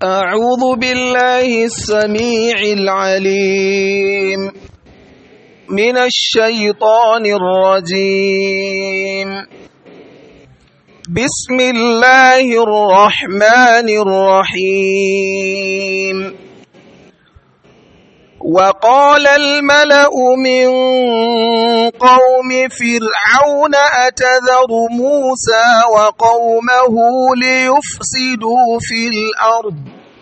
أعوذ بالله السميع العليم من الشيطان الرجيم بسم الله الرحمن الرحيم وقال الملأ من قوم فرعون أتذر موسى وقومه ليفسدوا في الأرض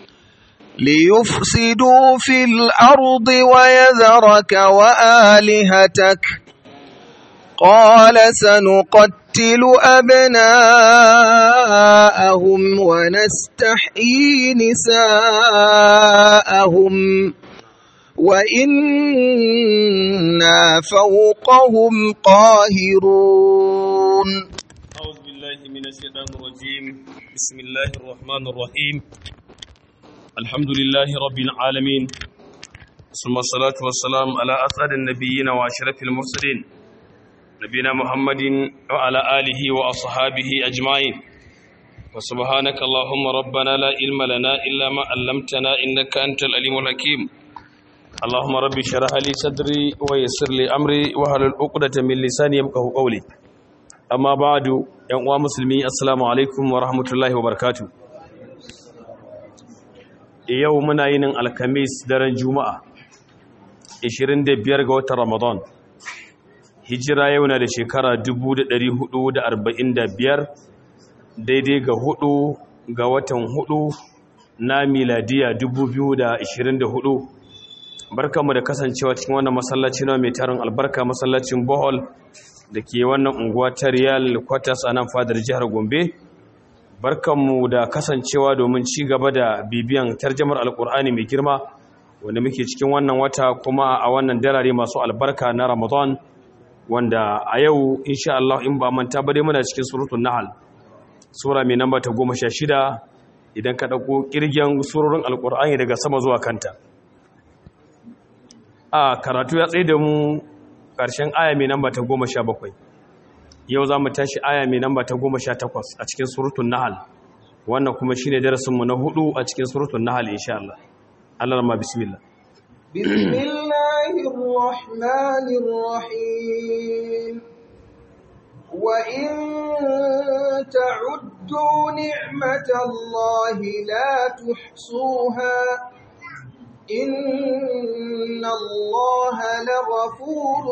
ليفسدوا في الأرض ويذرك وآلهتك قال سنقتل أبناءهم ونستحيي نساءهم وإنا فوقهم قاهرون أعوذ بالله من الشيطان الرجيم بسم الله الرحمن الرحيم الحمد لله رب العالمين ثم الصلاة والسلام على أسعد النبيين وأشرف المرسلين نبينا محمد وعلى آله وأصحابه أجمعين وسبحانك اللهم ربنا لا علم لنا إلا ما علمتنا إنك أنت العليم الحكيم اللهم رب اشرح لي صدري ويسر لي امري واحلل عقدة من لساني يفقهوا قولي اما بعد yan uwa musulmi assalamu alaikum wa rahmatullahi wa barakatuh yau muna yin alkamis daren juma'a 25 ga watan ramadan hijira yau na da shekara 1445 daidai ga hudu ga watan hudu na miladiya 2024 barkanmu da kasancewa cikin wannan masallaci na mai tarin albarka masallacin bohol da ke wannan unguwa ta riyal kwatas a nan fadar jihar gombe barkanmu da kasancewa domin ci gaba da bibiyan tarjamar alkur'ani mai girma wanda muke cikin wannan wata kuma a wannan darare masu albarka na ramadan wanda a yau insha Allah in ba manta ba dai muna cikin suratul nahl sura mai namba ta goma sha shida idan ka ɗauko ƙirgen surorin alkur'ani daga sama zuwa kanta a karatu ya tsaye da mu ƙarshen aya mai namba ta goma sha bakwai yau za mu tashi aya mai namba ta goma sha takwas a cikin surutun nahal wannan kuma shi ne darasinmu na hudu a cikin surutun nahal insha Allah Allah rama bismillah bismillahirrahmanirrahim وإن تعدوا نعمة الله لا تحصوها إن الله لغفور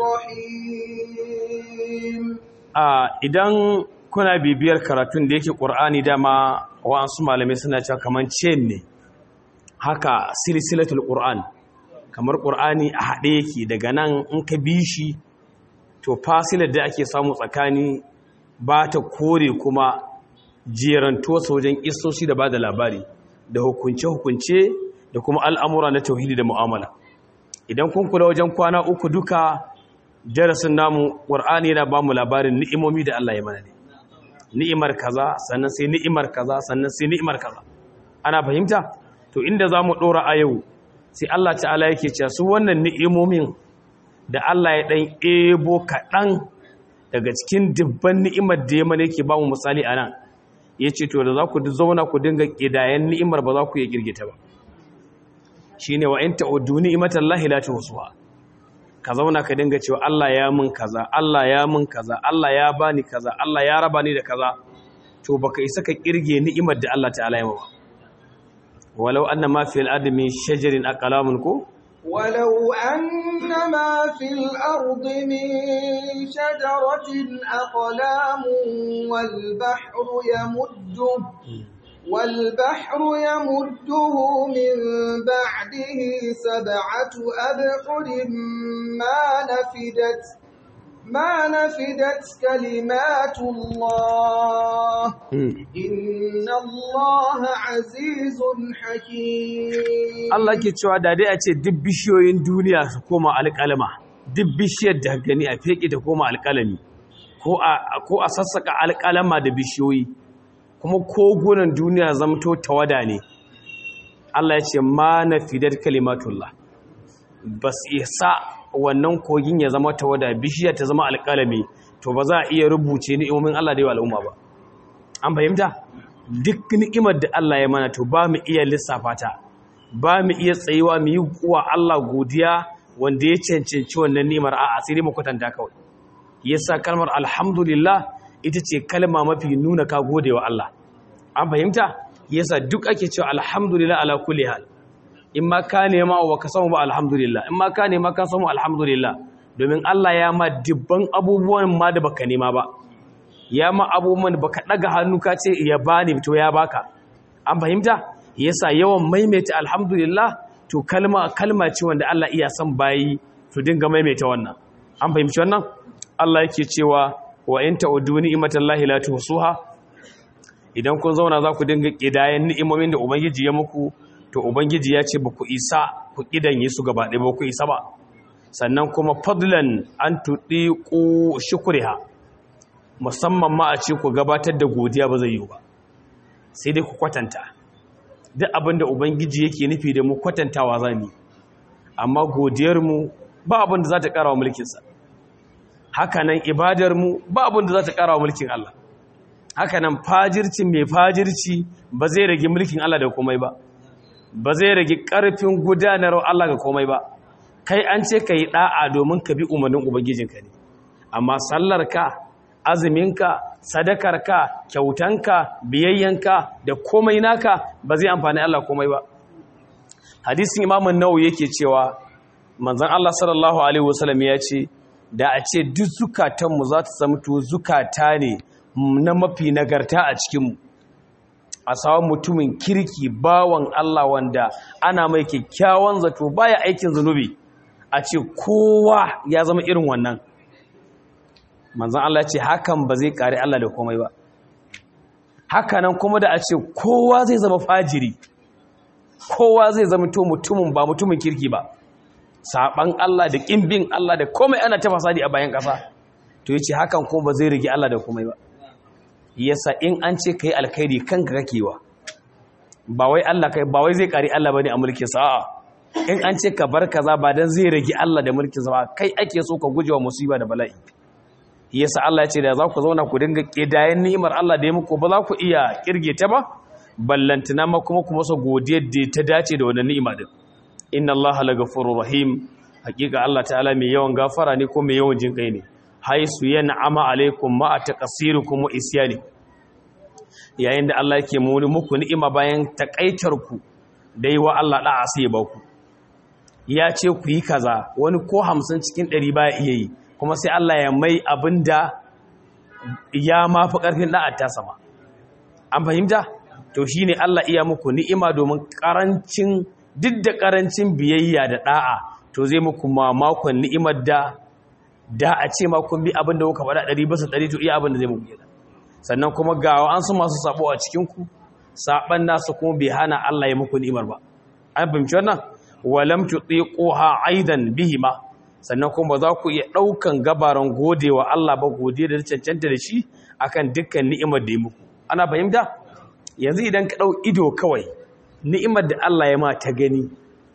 رحيم idan kuna bibiyar karatun da yake ƙur'ani dama wa'ansu malamai suna cewa kamar chain ne haka silsilatul ƙur'an kamar ƙur'ani a haɗe yake daga nan in ka bi shi to fasilar da ake samu tsakani ba ta kore kuma jeranto wajen isoshi da ba da labari da hukunce-hukunce da kuma al'amura na tauhidi da mu'amala idan kun kula wajen kwana uku duka darasin namu ƙwar'ani yana ba mu labarin ni'imomi da Allah ya mana ne ni'imar kaza sannan sai ni'imar kaza sannan sai ni'imar kaza ana fahimta to inda za mu ɗora a yau sai Allah ta'ala yake cewa su wannan ni'imomin da Allah ya ɗan ebo kaɗan daga cikin dubban ni'imar da ya mana yake ba mu misali a nan ya ce to da za ku zauna ku dinga ƙidayen ni'imar ba za ku iya girgita ba shi ne wa in ta'uddu ni'imatan lahi la tuhsuha ka zauna ka dinga cewa Allah ya mun kaza Allah ya mun kaza Allah ya bani kaza Allah ya raba ni da kaza to baka isa ka kirge ni'imar da Allah ta'ala ya mawa walau anna ma fil adami shajarin aqlamun ko ولو أن ما في الأرض من شجرة أقلام والبحر يمده والبحر يمده من بعده سبعة أبحر ما نفدت ما نفدت كلمات الله إن الله عزيز حكيم Allah ke cewa da dai a ce duk bishiyoyin duniya su koma alƙalama duk bishiyar da gani a feke ta koma alƙalami ko a sassaka alƙalama da bishiyoyi kuma kogunan duniya zamto tawada ne Allah ya ce ma na fidar kalimatullah ba su isa wannan kogin ya zama tawada bishiya ta zama alƙalami to ba za a iya rubuce ni'imomin Allah da yawa al'umma ba an fahimta duk ni'imar da Allah ya mana to ba mu iya lissafa ta ba mu iya tsayuwa mu yi kuwa Allah godiya wanda ya cancanci wannan ni'imar a'a sai dai mu kwatanta kawai yasa kalmar alhamdulillah ita ce kalma mafi nuna ka gode wa Allah an fahimta yasa duk ake cewa alhamdulillah ala kulli hal in ma ka nema wa ka samu ba alhamdulillah in ma ka nema ka samu alhamdulillah domin Allah ya ma dubban abubuwan ma da baka nema ba ya ma abubuwan baka daga hannu ka ce ya bani to ya baka an fahimta yasa yawan maimaita alhamdulillah to kalma kalma ce wanda Allah iya son bayi to dinga maimaita wannan an fahimci wannan Allah yake cewa wa in ta'udu ni'matallahi la tuhsuha idan kun zauna za ku dinga kidayen ni'imomin da ubangiji ya muku to ubangiji ya ce ba ku isa ku kidanye su gaba ɗaya ba ku isa ba sannan kuma fadlan an tuɗi ku shukriha musamman ma a ce ku gabatar da godiya ba zai yi ba sai dai ku kwatanta duk abin da ubangiji yake nufi da mu kwatantawa za mu amma godiyarmu ba abin da za ta ƙara wa mulkinsa hakanan ibadarmu ba abin da za ta ƙara wa mulkin Allah hakanan fajirci mai fajirci ba zai rage mulkin Allah da komai ba ba zai rage ƙarfin gudanar Allah ga komai ba kai an ce ka yi ɗa'a domin ka bi umarnin ubangijinka ne amma sallarka azuminka sadakarka kyautanka biyayyanka da komai naka ba zai amfani Allah komai ba hadisin imamun nawawi yake cewa manzon Allah sallallahu alaihi wasallam ya ce da a ce duk zukatanmu za ta zama to zukata ne na mafi nagarta a cikinmu a sawan mutumin kirki bawan Allah wanda ana mai kyakkyawan zato baya aikin zunubi a ce kowa ya zama irin wannan manzan Allah ce hakan ba zai kare Allah da komai ba hakanan kuma da a ce kowa zai zama fajiri kowa zai zama to mutumin ba mutumin kirki ba saban Allah da ƙimbin Allah da komai ana ta fasadi a bayan ƙasa to yace hakan kuma ba zai rige Allah da komai ba yasa in an ce kai alkhairi kanka kakewa ba wai Allah kai ba wai zai kare Allah bane a mulkin sa a'a in an ce ka bar kaza ba dan zai rage Allah da mulkin sa ba kai ake so ka gujewa musiba da bala'i yasa Allah ya ce da za ku zauna ku dinga kidayen ni'imar Allah da ya muku ba za ku iya kirge ta ba ballantana ma kuma kuma sa godiyar da ta dace da wannan ni'ima din inna Allah lagafurur rahim hakika Allah ta'ala mai yawan gafara ne ko mai yawan jinkai ne haisu yan'ama alaikum ma taqsirukum wa isyani yayin da Allah yake muni muku ni'ima bayan takaitar ku dai wa Allah da'a sai ba ku ya ce ku yi kaza wani ko 50 cikin 100 ba iya yi kuma sai Allah ya mai abinda ya mafi karfin da'a ta sama an fahimta to shine Allah iya muku ni'ima domin karancin duk da karancin biyayya da da'a to zai muku mamakon ni'imar da da a ce ma kun bi abin da kuka faɗa ɗari bisa ɗari to iya abin da zai muku gida sannan kuma ga an su masu sabo a cikinku saban nasu kuma bai hana Allah ya muku ni'imar ba an fahimci wannan walam tutiquha aidan bihima sannan kuma ba za ku iya ɗaukan gabaran godewa Allah ba godiya da cancanta da shi akan dukkan ni'imar da ya muku ana fahimta yanzu idan ka ɗau ido kawai ni'imar da Allah ya ma ta gani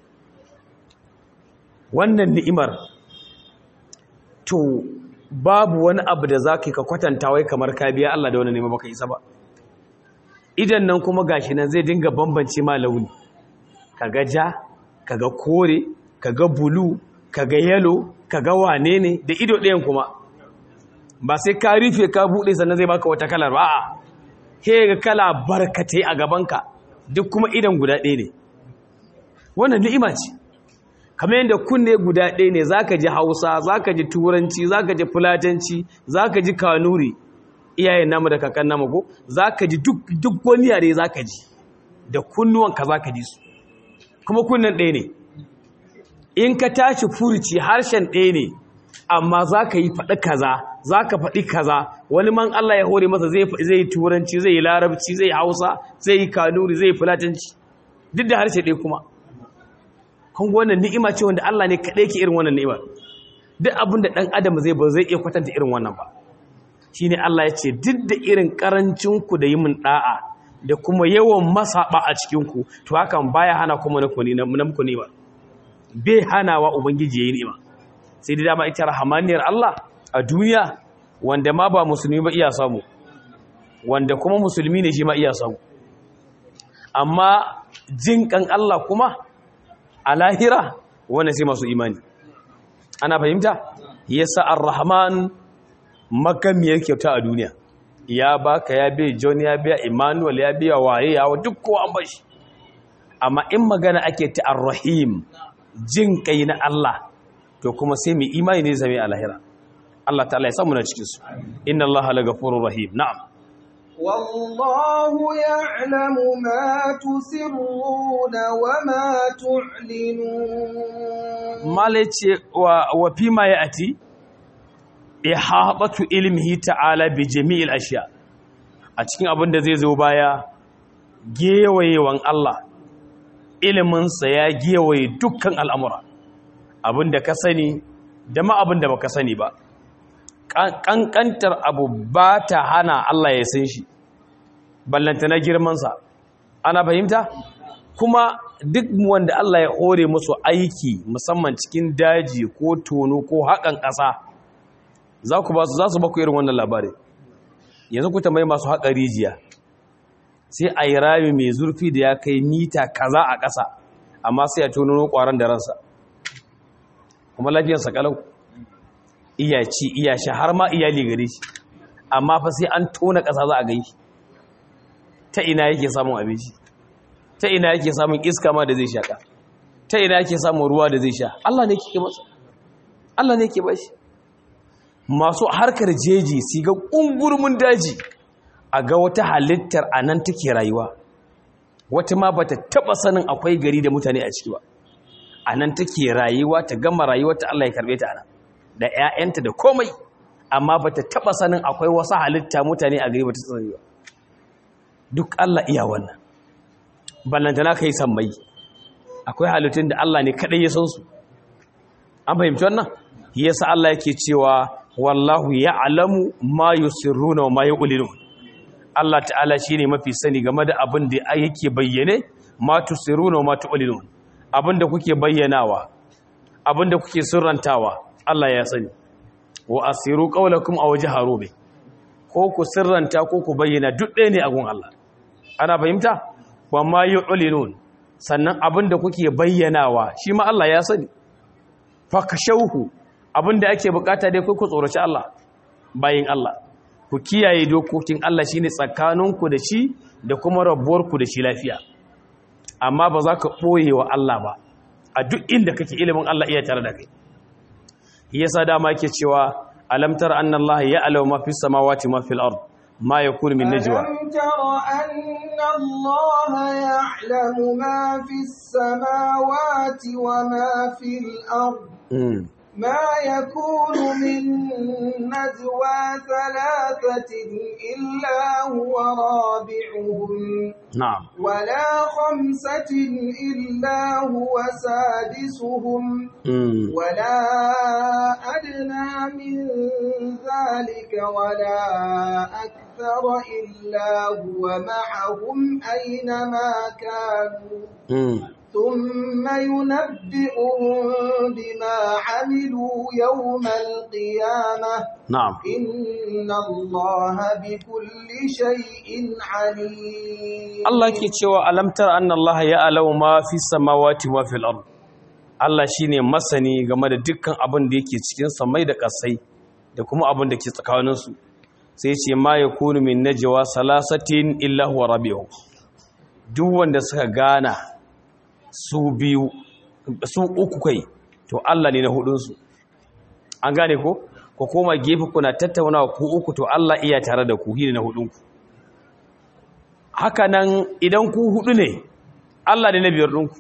wannan ni'imar to babu wani abu da za ka kwatanta wai kamar ka biya Allah da wani nema baka isa ba idan nan kuma gashi nan zai dinga bambance ma launi kaga ja kaga kore kaga bulu kaga yalo kaga wane ne da ido ɗayan kuma ba sai ka rufe ka buɗe sannan zai baka wata kalar ba a he ga kala barkatai a gabanka duk kuma idan guda ɗaya ne wannan ni'ima ce kamar yadda kunne guda ɗaya ne za ka ji hausa za ka ji turanci za ka ji fulatanci za ka ji kanuri iyayen namu da kakan namu ko za ka ji duk wani yare za ka ji da kunnuwanka za ka ji su kuma kunnen ɗaya ne in ka tashi furuci harshen ɗaya ne amma za ka yi faɗi kaza za ka faɗi kaza wani man Allah ya hore masa zai yi turanci zai yi larabci zai yi hausa zai yi kanuri zai yi fulatanci duk da harshe ɗaya kuma kun wannan ni'ima ce wanda Allah ne kaɗai ke irin wannan ni'ima duk abin da ɗan adam zai ba zai iya kwatanta irin wannan ba shi ne Allah ya ce duk da irin ƙarancinku da yi min ɗa'a da kuma yawan masaɓa a cikinku to hakan baya hana kuma na muku ni'ima bai hana wa ubangiji ya yi ni'ima sai da dama ita rahamaniyar Allah a duniya wanda ma ba musulmi ba iya samu wanda kuma musulmi ne shi ma iya samu amma jin kan Allah kuma a lahira wannan sai masu imani ana fahimta yasa ar-rahman makamiyar kyauta a duniya ya baka ya biya john ya biya emmanuel ya biya waye ya duk kowa an bashi amma in magana ake ta ar-rahim jin kai na Allah to kuma sai mu imani ne zame a lahira Allah ta'ala ya samu na cikin su inna Allah la ghafurur rahim na'am والله يعلم ما تسرون وما تعلنون malace wa wa fima ya'ti ihabatu ilmihi ta'ala bi jami'il ashiya a cikin abin da zai zo baya gewayewan Allah iliminsa ya gewaye dukkan al'amura abin da ka sani da ma abin da ba ka sani ba ƙanƙantar abu ba ta hana Allah ya san shi ballanta na girmansa ana fahimta kuma duk wanda Allah ya hore musu aiki musamman cikin daji ko tono ko haƙan ƙasa za ku ba su za su baku irin wannan labari yanzu ku tambayi masu haƙa rijiya sai a yi rami mai zurfi da ya kai mita kaza a ƙasa amma sai a tono ƙwaron da ransa kuma lafiyarsa kalau iya ci iya sha har ma iyali gare shi amma fa sai an tona ƙasa za a gai ta ina yake samun abinci ta ina yake samun iska ma da zai shaƙa ta ina yake samun ruwa da zai sha Allah ne ke masa Allah ne ke bashi masu harkar jeji su ga ƙungurmin daji a ga wata halittar a nan take rayuwa wata ma bata taɓa sanin akwai gari da mutane a ciki ba a nan take rayuwa ta gama rayuwa ta Allah ya karɓe ta nan da 'ya'yanta da komai amma bata taɓa sanin akwai wasu halitta mutane a gari bata sani ba duk Allah iya wannan ballantana kai sammai akwai halittun da Allah ne kaɗai ya san su an fahimci wannan yasa Allah yake cewa wallahu ya'lamu ma yusirruna wa ma yu'linun Allah ta'ala shine mafi sani game da abin da yake bayyane ma tusirruna wa ma tu'linun abin da kuke bayyanawa abin da kuke sirrantawa Allah ya sani wa asiru qawlakum aw jaharu bi ko ku sirranta ko ku bayyana duk ɗaya ne a gun Allah ana fahimta wa ma yu'linun sannan abin da kuke bayyanawa shi ma Allah ya sani fa kashauhu abinda ake bukata dai ku tsoraci Allah bayin Allah ku kiyaye dokokin Allah shine tsakaninku da shi da kuma rabuwarku da shi lafiya amma ba za ka ɓoye wa Allah ba a duk inda kake ilimin Allah iya tare da kai yasa dama yake cewa alam tara anna Allah ya'lamu ma fis samawati ma fil ard ma yakunu min najwa ألم تر أن الله يعلم ما في السماوات وما في الأرض Mm. ما يكون من نجوى ثلاثة إلا هو رابعهم na'am ولا خمسة إلا هو سادسهم Mm. ولا أدنى من ذلك ولا أكثر إلا هو معهم أينما كانوا Mm. ثم ينبئهم بما عملوا يوم القيامة na'am إن الله بكل شيء عليم Allah ke cewa alamtar anna Allah ya alawu ma fi samawati wa fil ard Allah shine masani game da dukkan abin da yake cikin samai da kasai da kuma abin da ke tsakanin su sai ce ma yakunu min najwa salasatin illa huwa rabi'u duk wanda suka gana su biyu su uku kai to Allah ne na hudun su an gane ko ko koma gefe kuna tattaunawa ku uku to Allah iya tare da ku ne na hudun ku haka nan idan ku hudu ne Allah ne na biyar ɗinku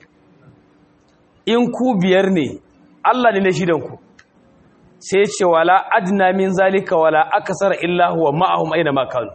in ku biyar ne Allah ne na shidanku sai ce wala adna min zalika wala akasar illa huwa ma'ahum aina ma kanu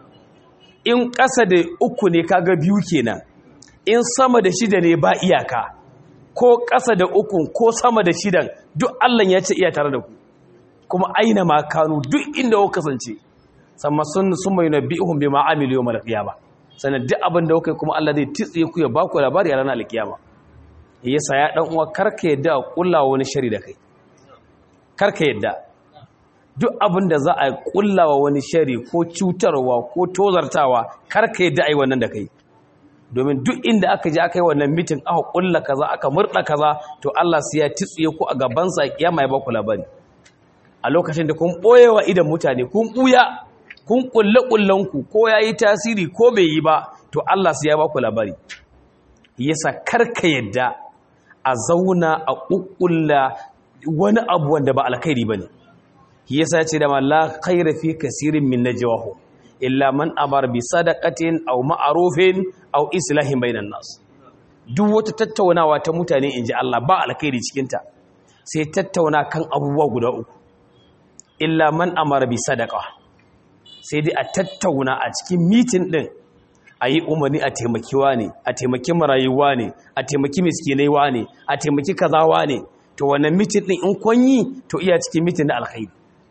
in ƙasa da uku ne kaga biyu kenan in sama da shida ne ba iyaka ko ƙasa da uku ko sama da shidan duk Allah ya ce iya tare da ku kuma aina ma kanu duk inda kuka kasance sama sun sun mai nabihum bima amilu yawmal qiyamah sannan duk abin da kuka yi kuma Allah zai titse ku ya baku labari a ranar alkiyama yasa ya dan uwa karka yadda a kulla wani shari da kai karka yadda duk abin da za a kullawa wani shari ko cutarwa ko tozartawa kar ka yadda ai wannan da kai domin duk inda aka je aka yi wannan mitin aka kulla kaza aka murda kaza to Allah sai ya tsiye ku a gaban sa kiyama ya baku labari a lokacin da kun boyewa idan mutane kun buya kun kulle kullan ku ko yayi tasiri ko bai yi ba to Allah sai ya baku labari yasa karka yadda a zauna a kukkulla wani abu wanda ba alkhairi bane yasa ce da la khaira fi kasirin min najwahu illa man amar bi sadaqatin aw ma'rufin aw islahin bainan nas duk wata tattaunawa ta mutane inji Allah ba alkhairi cikin ta sai tattauna kan abubuwa guda uku illa man amara bi sadaqa sai dai a tattauna a cikin meeting din ayi umarni a taimakiwa ne a taimaki marayuwa ne a taimaki miskinaiwa ne a taimaki kazawa ne to wannan meeting din in kun yi to iya cikin meeting na alkhairi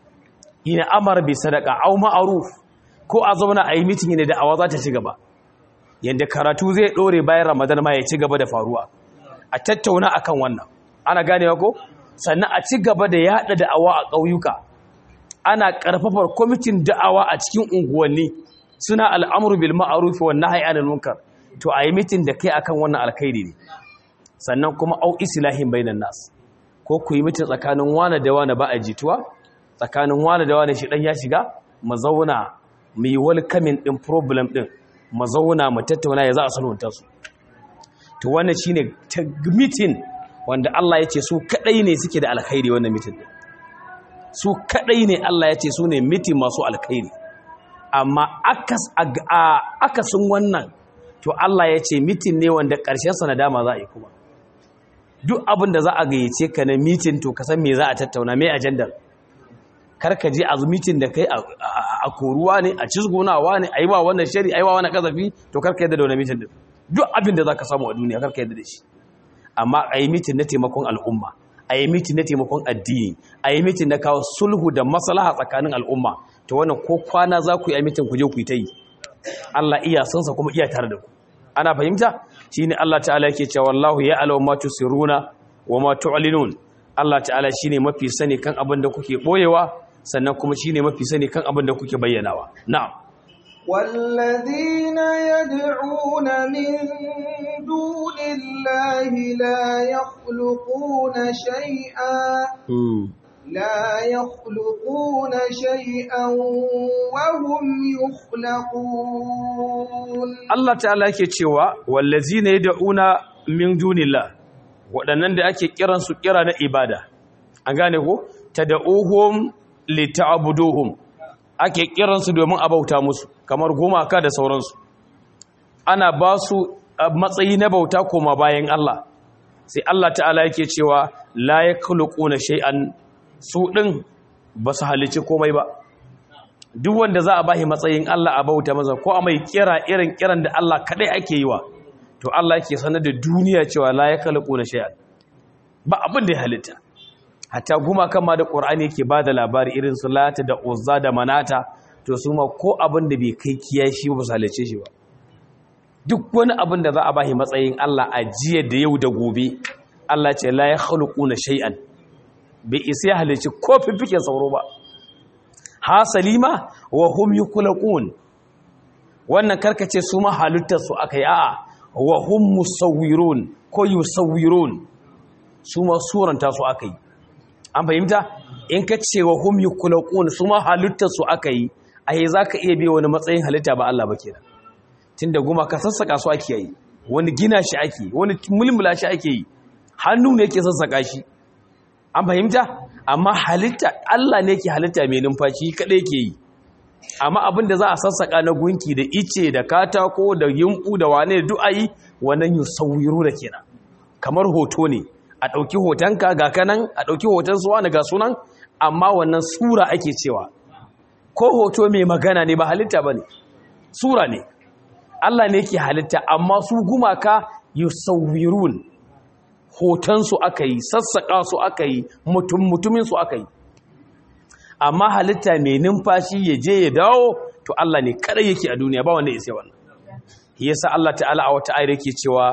ina amara bi sadaqa aw ma'ruf ko a zauna a yi mitin ne da awa za ta ci gaba yadda karatu zai ɗore bayan ramadan ma ya ci gaba da faruwa a tattauna akan wannan ana ganewa ko sannan a ci gaba da yaɗa da'awa a ƙauyuka ana ƙarfafar kwamitin da'awa a cikin unguwanni suna al'amuru bil ma'ruf wa nahyi anil munkar to a yi mitin da kai akan wannan alkhairi ne sannan kuma au islahin bainan nas ko ku yi mitin tsakanin wane da wane ba a jituwa tsakanin wane da wane shi dan ya shiga mu zauna mu yi welcoming din problem din mu zauna mu tattauna ya za a sulhunta su to wannan shine meeting wanda Allah ya ce su kadai ne suke da alkhairi wannan meeting din su kadai ne Allah ya ce su ne meeting masu alkhairi amma akas akasin wannan to Allah ya ce meeting ne wanda karshen sa nadama za a yi kuma duk abin da za a gayyace ka na meeting to ka san me za a tattauna me ajandar karka je a mitin da kai a koruwa ne a cizgunawa ne a yi wa wannan shari a yi wa wannan kazafi to karka yadda da wani mitin da duk abin da za ka samu a duniya karka yadda da shi amma a yi mitin na taimakon al'umma a yi mitin na taimakon addini a yi mitin na kawo sulhu da maslaha tsakanin al'umma to wannan ko kwana za ku yi a mitin ku je ku yi ta yi Allah iya sansa kuma iya tare da ku ana fahimta shine Allah ta'ala yake cewa wallahu ya alaw ma tusiruna wa ma tu'linun Allah ta'ala shine mafi sani kan abin da kuke boyewa sannan kuma shine mafi sani kan abin da kuke bayyanawa na'am والذين يدعون من دون الله لا يخلقون شيئا لا يخلقون شيئا وهم يخلقون Allah ta'ala yake cewa wallazina yad'una min dunillah waɗannan da ake kiran su kira na ibada an gane ko tad'uhum lita'buduhum ake kiran su domin a bauta musu kamar gumaka da sauransu ana ba su matsayi na bauta koma bayan Allah sai Allah ta'ala yake cewa la yakhluquna shay'an su din ba su halici komai ba duk wanda za a bashi matsayin Allah a bauta masa ko a mai kira irin kiran da Allah kadai ake yi wa to Allah yake sanar da duniya cewa la yakhluquna shay'an ba abin da ya halitta hatta gumakan ma da Qur'ani yake bada labari irin su Lata da Uzza da Manata to su ma ko abin da bai kai kiyashi ba su halice shi ba duk wani abin da za a bashi matsayin Allah a jiya da yau da gobe Allah ce la yakhluquna shay'an bai isa ya halici ko fifiken sauro ba hasalima wa hum yukulaqun wannan karkace su ma halittar su akai a'a wa hum musawwirun ko yusawwirun su ma suranta su akai an fahimta in ka ce wa hum yukulaqun su ma halittar su akai ai zaka iya biya wani matsayin halitta ba Allah ba kenan tunda guma ka sassaka su ake yi wani gina shi ake wani mulmula shi ake yi hannu ne yake sassaka shi an fahimta amma halitta Allah ne ke halitta mai numfashi kadai ke yi amma abin da za a sassaka na gunki da ice da katako da yumbu da wane da du'ayi wannan yusawwiru da kenan kamar hoto ne a ɗauki hotonka ga kanan a ɗauki hoton suwa ga sunan amma wannan sura ake cewa ko hoto mai magana ne ba halitta ba ne sura ne Allah ne ke halitta amma su gumaka yusawwirun hotonsu aka yi sassaƙa su aka yi mutum-mutumin su aka yi amma halitta mai numfashi ya je ya dawo to Allah ne kada yake a duniya ba wanda ya sai wannan yasa Allah ta'ala a wata ayar yake cewa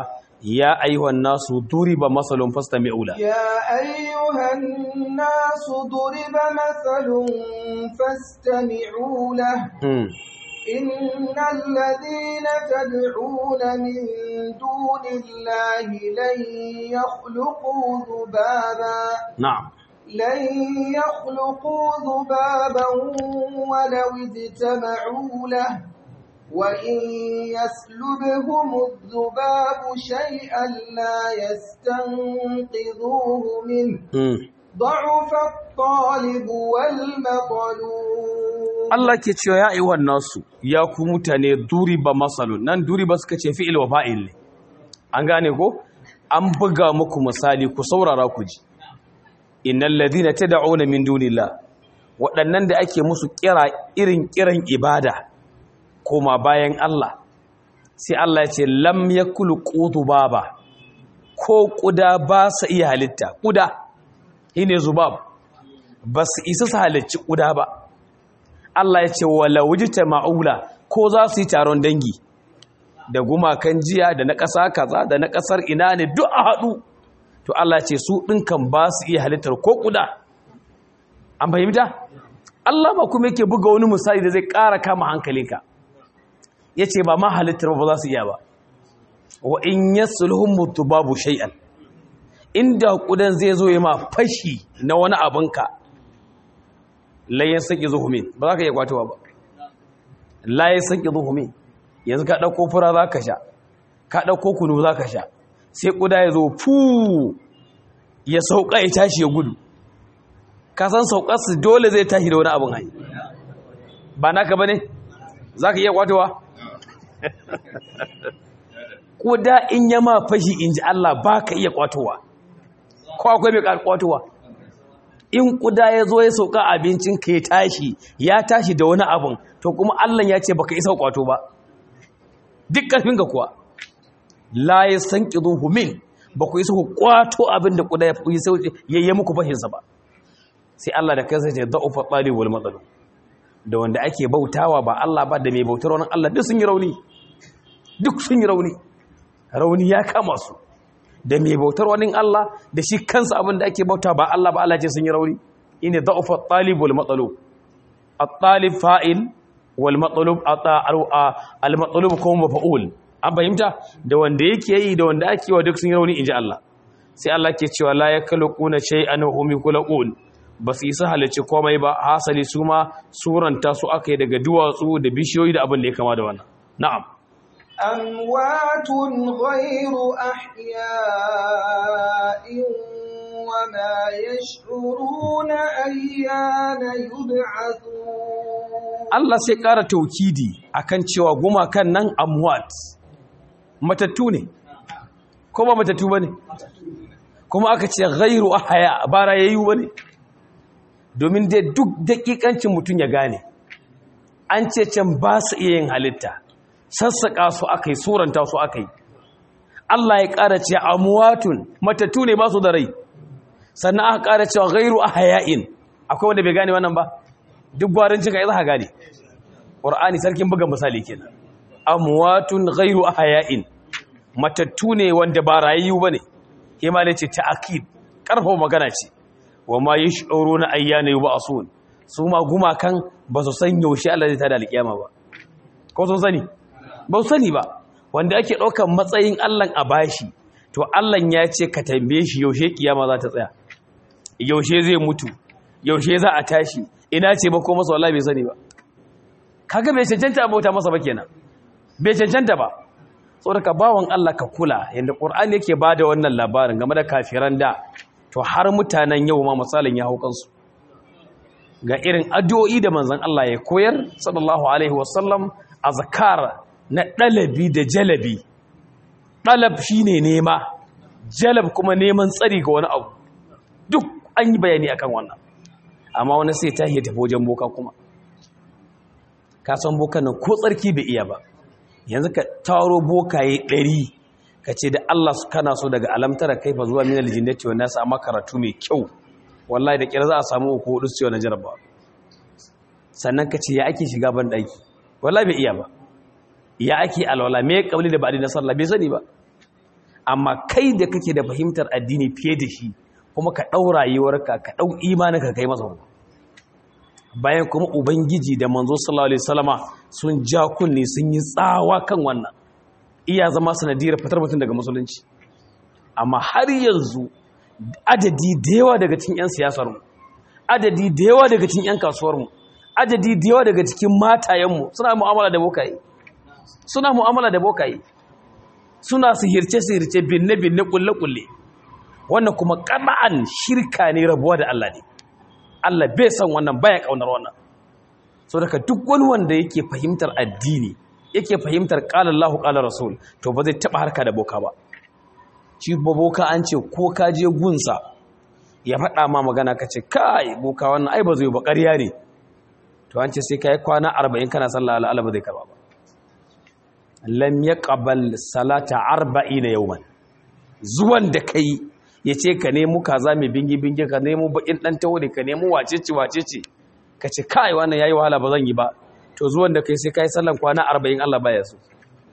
ya ayyuhan nasu duriba masalun fastami'u la يا أيها الناس ضرب مثل فاستمعوا له hmm. إن الذين تدعون من دون الله لن يخلقوا ذبابا na'am لن يخلقوا ذبابا ولو اجتمعوا له وإن يسلبهم الذباب شيئا لا يستنقذوه منه hmm. ضعف الطالب والمطلوب Allah ke cewa ya ayyuhan nasu ya ku mutane duriba masalun nan duriba suka ce fi'il wa fa'il ne an gane ko an buga muku misali ku saurara ku ji innal ladina tad'una min dunillah waɗannan da ake musu kira irin kiran ibada koma bayan Allah sai Allah ya ce lam yakulu baba ko kuda ba su iya halitta kuda shine zubab ba su isa su halicci kuda ba Allah ya ce wala wujita ma'ula ko za su yi taron dangi da gumakan jiya da na ƙasa kaza da na ƙasar ina ne duk a haɗu to Allah ya ce su ɗinkan ba su iya halittar ko kuda an fahimta Allah ba kuma yake buga wani misali da zai ƙara kama hankalinka ya ce ba ma halittar ba za su iya ba wa in yasulhum babu shay'an inda kudan zai zo ya ma fashi na wani abinka layin saki zuhumi ba za ka iya kwatowa ba layin saki zuhumi yanzu ka ɗauko fura za ka sha ka ɗauko kunu za ka sha sai kuda ya zo fu ya sauka ya tashi ya gudu ka san saukarsu dole zai tashi da wani abin hanyar ba naka ba ne za ka iya kwatowa kuda in yama fashi in ji Allah ba ka iya kwatowa ko akwai mai kwatowa in kuda ya zo ya sauka abincin ka ya tashi ya tashi da wani abin to kuma Allah ya ce baka isa kwato ba duk karfin ka kuwa la ya san qiduhu min ba ku isa ku kwato abin da kuda ya yi muku fashinsa ba sai Allah da kansa ce da'ufa talib wal matsalo da wanda ake bautawa ba Allah ba da mai bautar wani Allah duk sun yi rauni duk sun yi rauni rauni ya kama su da mai bautar wani Allah da shi kansa abin da ake bauta ba Allah ba Allah ce sun yi rauni ine da'ufa talib wal matlub at-talib fa'il wal matlub al matlub kuma maf'ul an fahimta da wanda yake yi da wanda ake wa duk sun yi rauni inji Allah sai Allah ke cewa la yakhluquna shay'an wa hum yakhluqun ba su isa halicci komai ba hasali su ma suranta su aka yi daga duwatsu da bishiyoyi da abin da ya kama da wannan na'am أموات غير أحياء وما يشعرون أيان يبعثون Allah sai ƙara taukidi akan cewa gumakan nan amwat matattu ne ko ba matattu bane kuma aka ce ghairu ahya ba rayayyu bane domin dai duk dakikancin mutum ya gane an ce can ba su iya yin halitta sassaƙa su aka yi suranta su aka yi Allah ya ƙara ce amwatun matattu ne ba su da rai sannan aka ƙara cewa ghairu ahya'in akwai wanda bai gane wannan ba duk gwarin cika ya za gane ƙur'ani sarkin buga misali kenan amwatun ghairu ahya'in matattu ne wanda ba rayu bane kima ne ce ta'akid karfa magana ce wa ma yash'uruna ayyana yub'asun su ma gumakan ba su san yaushe Allah zai tada alkiyama ba ko sun sani ba su sani ba wanda ake ɗaukar matsayin Allah a bashi to Allah ya ce ka tambaye shi yaushe kiyama za ta tsaya yaushe zai mutu yaushe za a tashi ina ce ba ko masa wallahi bai sani ba kaga bai cancanta bauta masa ba kenan bai cancanta ba saboda bawan Allah ka kula yanda Qur'ani yake bada wannan labarin game da kafiran da to har mutanen yau ma misalin ya haukansu ga irin addu'o'i da manzon Allah ya koyar sallallahu alaihi wasallam azkar na dalabi da jalabi dalab shine nema jalab kuma neman tsari ga wani abu duk an yi bayani akan wannan amma wani sai ta tafi wajen boka kuma ka san bokan nan ko tsarki bai iya ba yanzu ka taro bokaye ɗari ka ce da Allah su kana so daga alamtara kai fa zuwa minal jinnati wa nasu amma karatu mai kyau wallahi da kira za a samu uku hudu su na jaraba sannan ka ce ya ake shiga ban ɗaki wallahi bai iya ba ya ake alwala me kabli da ba'di na sallah bai sani ba amma kai da kake da fahimtar addini fiye da shi kuma ka ɗau rayuwarka ka ɗau imaninka kai masa hukun bayan kuma ubangiji da manzo sallallahu alaihi wasallama sun ja kunni sun yi tsawa kan wannan iya zama sanadiyar fitar mutum daga musulunci amma har yanzu adadi da yawa daga cikin 'yan siyasarmu adadi da yawa daga cikin 'yan kasuwarmu adadi da yawa daga cikin matayenmu suna mu'amala da bokaye suna mu'amala da bokaye suna sihirce-sihirce binne-binne kulle-kulle wannan kuma ƙana'an shirka ne rabuwa da Allah ne Allah bai san wannan baya ƙaunar wannan so daga duk wani wanda yake fahimtar addini yake fahimtar ƙalar Allah ƙalar Rasul to ba zai taɓa harka da boka ba shi boka an ce ko ka je gunsa ya faɗa ma magana ka ce kai boka wannan ai ba zai ba ƙarya ne to an ce sai ka yi kwana arba'in kana sallah al'ala ba zai karba ba lam ya ƙabal salata arba'ina yawman zuwan da kai ya ce ka nemo kaza mai bingi-bingi ka nemo baƙin ɗan taure ka nemo wacece wacece ka ce kai wannan ya yi wahala ba zan yi ba to zuwan da kai sai ka yi sallan kwana arba'in allah baya so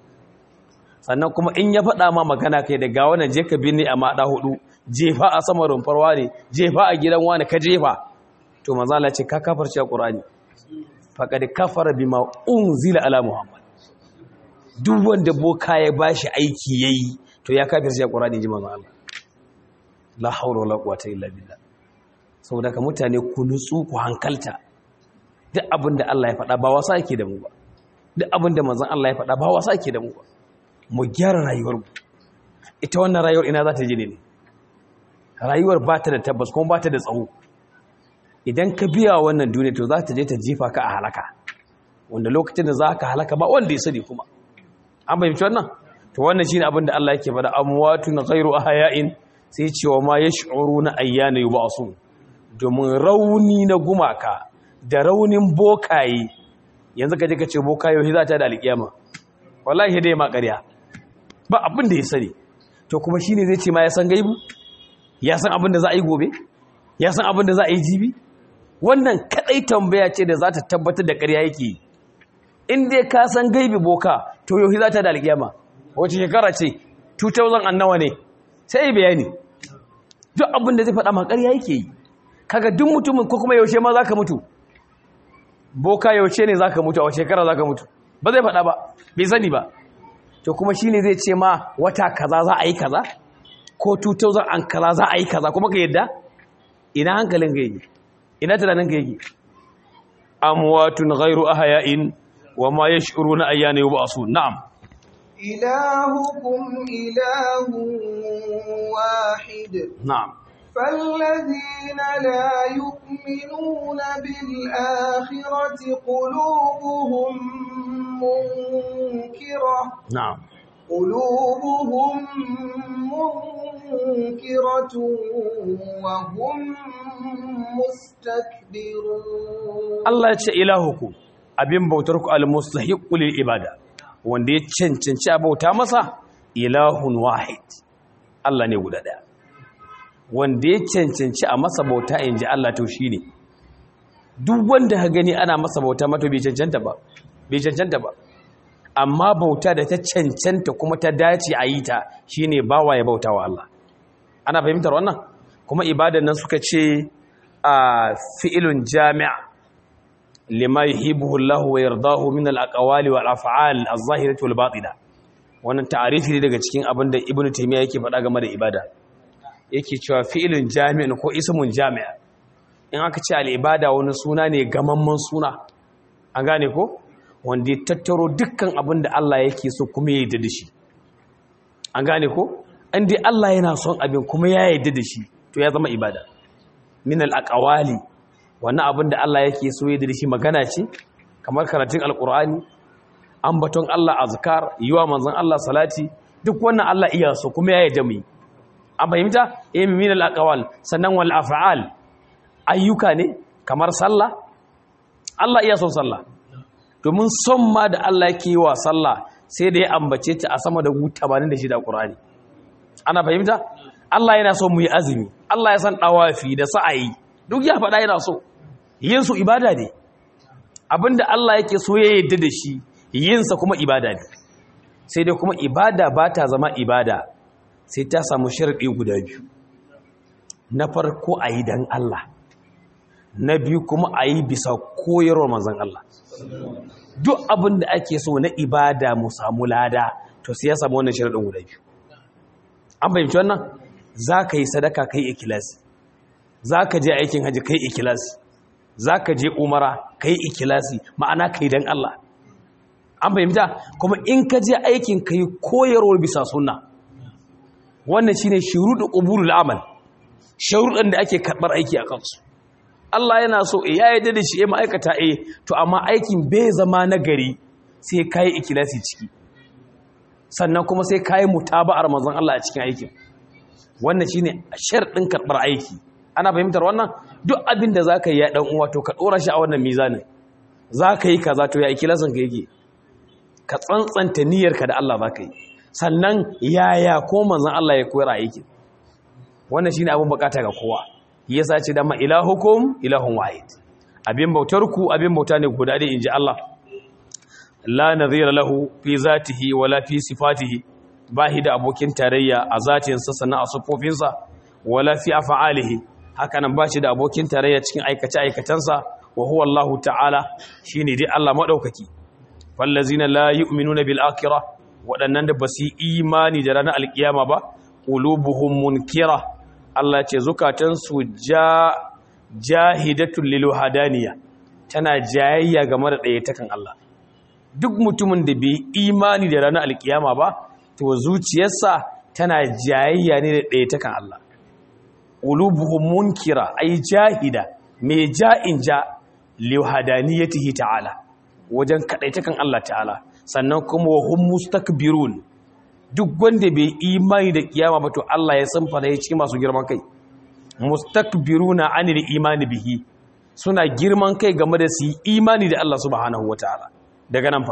sannan kuma in ya faɗa ma magana kai da ga wannan je ka binne a maɗa hudu jefa a sama rumfarwa ne jefa a gidan wani ka jefa to manzala ce ka kafarci a ƙur'ani faƙaɗi kafara bima unzila ala muhammad duk wanda boka ya bashi aiki yayi to ya kafir shi Qur'ani ji manzo Allah la hawla wala quwwata illa billah saboda ka mutane ku nutsu ku hankalta duk abinda Allah ya faɗa ba wasa yake da mu ba duk abinda manzon Allah ya faɗa ba wasa yake da mu ba mu gyara rayuwar mu ita wannan rayuwar ina za ta je ne rayuwar ba ta da tabbas kuma ba ta da tsawo idan ka biya wannan duniya to za ta je ta jefa ka a halaka wanda lokacin da za ka halaka ba wanda ya sani kuma an fahimci wannan to wannan shine abin da Allah yake faɗa amwatun ghairu ahya'in sai cewa ma yash'uruna ayyana yub'asun domin rauni na gumaka da raunin bokaye yanzu kaje ka ce bokaye za ta da alƙiyama wallahi dai ma ƙarya ba abin da ya sani to kuma shine zai ce ma ya san gaibu ya san abin da za a yi gobe ya san abin da za a yi jibi wannan kadai tambaya ce da za ta tabbatar da ƙarya yake yi in dai ka san gaibi boka to yau za ta da alƙiyama wace shekara ce 2000 annawa ne sai yi bayani duk abin da zai faɗa ma ƙarya yake yi kaga duk mutumin ko kuma yaushe ma za ka mutu boka yaushe ne za ka mutu a wace shekara za ka mutu ba zai faɗa ba bai sani ba to kuma shi ne zai ce ma wata kaza za a yi kaza ko 2000 an kaza za a yi kaza kuma ka yadda ina hankalin ka yake ina tunanin ka yake amwatun ghairu ahya'in وما يشعرون أيان يبعثون نعم إلهكم إله واحد نعم فالذين لا يؤمنون بالآخرة قلوبهم منكرة نعم قلوبهم منكرة وهم مستكبرون Allah ya ce ilahuku abin bautar ku al-mustahiqu lil ibada wanda ya cancanci a bauta masa ilahun wahid Allah ne guda daya wanda ya cancanci a masa bauta inji Allah to shine duk wanda ka gani ana masa bauta mato bai cancanta ba bai cancanta ba amma bauta da ta cancanta kuma ta dace a yi ta shine bawa ya bauta wa Allah ana fahimtar wannan kuma ibadan nan suka ce a fi'ilun jami'a lima yuhibbuhu Allah wa yardahu min al-aqwali wal af'al az-zahirati wal batina wannan ta'arifi ne daga cikin abin da Ibn Taymiyyah yake faɗa game da ibada yake cewa fi'ilun jami'in ko ismun jami'a in aka ce al-ibada wani suna ne gamamman suna an gane ko wanda ya tattaro dukkan abin da Allah yake so kuma ya yarda da shi an gane ko an dai Allah yana son abin kuma ya yarda da shi to ya zama ibada min al-aqwali wannan abin da Allah yake so ya da shi magana ce kamar karatun alkur'ani ambaton Allah azkar yiwa manzon Allah salati duk wannan Allah iya so kuma ya yarda mu an fahimta eh min al-aqwal sannan wal af'al ayyuka ne kamar sallah Allah iya son sallah domin son ma da Allah yake wa sallah sai da ya ambace ta a sama da 86 a Qur'ani ana fahimta Allah yana so mu yi azumi Allah ya san dawafi da sa'ayi duk ya faɗa yana so yin su ibada ne abinda Allah yake so ya yadda da shi yin sa kuma ibada ne sai dai kuma ibada ba ta zama ibada sai ta samu sharaɗi guda biyu na farko a yi don Allah na biyu kuma a yi bisa koyarwar manzan Allah duk abin da ake so na ibada mu samu lada to sai ya samu wannan sharaɗin guda biyu an fahimci wannan za ka yi sadaka kai ikilasi za ka je aikin hajji kai ikilasi za ka je umara kai ikilasi ma'ana kai don Allah an fahimta kuma in ka je aikin kai koyarwar bisa sunna wannan shine shuruɗu qubulul amal sharuɗan da ake karɓar aiki a kansu Allah yana so ya yarda da shi ya ma'aikata eh to amma aikin bai zama na gari sai kai ikilasi ciki sannan kuma sai kai mutaba'ar manzon Allah a cikin aikin wannan shine sharɗin karɓar aiki ana fahimtar wannan duk abin da zaka yi ya dan uwa to ka dora shi a wannan mizanin zaka yi kaza to ya ikilasin ka yake ka tsantsanta niyyarka da Allah zaka yi sannan yaya ko manzon Allah ya koyar aikin wannan shine abin bukata ga kowa yasa ce da ma ilahukum ilahun wahid abin bautar ku abin bauta ne guda ɗaya inji Allah la nadhira lahu fi zatihi wala fi sifatihi bahi da abokin tarayya a zatinsa sannan a sufofinsa wala fi af'alihi hakanan bashi da abokin tarayya cikin aikace aikatansa wa huwa Allah ta'ala shine dai Allah madaukaki fallazina la yu'minuna bil akhirah waɗannan da basu imani da ranar alkiyama ba qulubuhum munkira Allah ce zukatansu ja jahidatul lil hadaniya tana jayayya game da ɗayatakan Allah duk mutumin da bai imani da ranar alkiyama ba to zuciyarsa tana jayayya ne da ɗayatakan Allah qulubuhum munkira ay jahida mai ja'in ja li hadaniyatihi ta'ala wajen kadaitakan Allah ta'ala sannan kuma wa hum mustakbirun duk wanda bai imani da kiyama ba to Allah ya san fara cikin masu girman kai mustakbiruna anil imani bihi suna girman kai game da su imani da Allah subhanahu wataala daga nan fa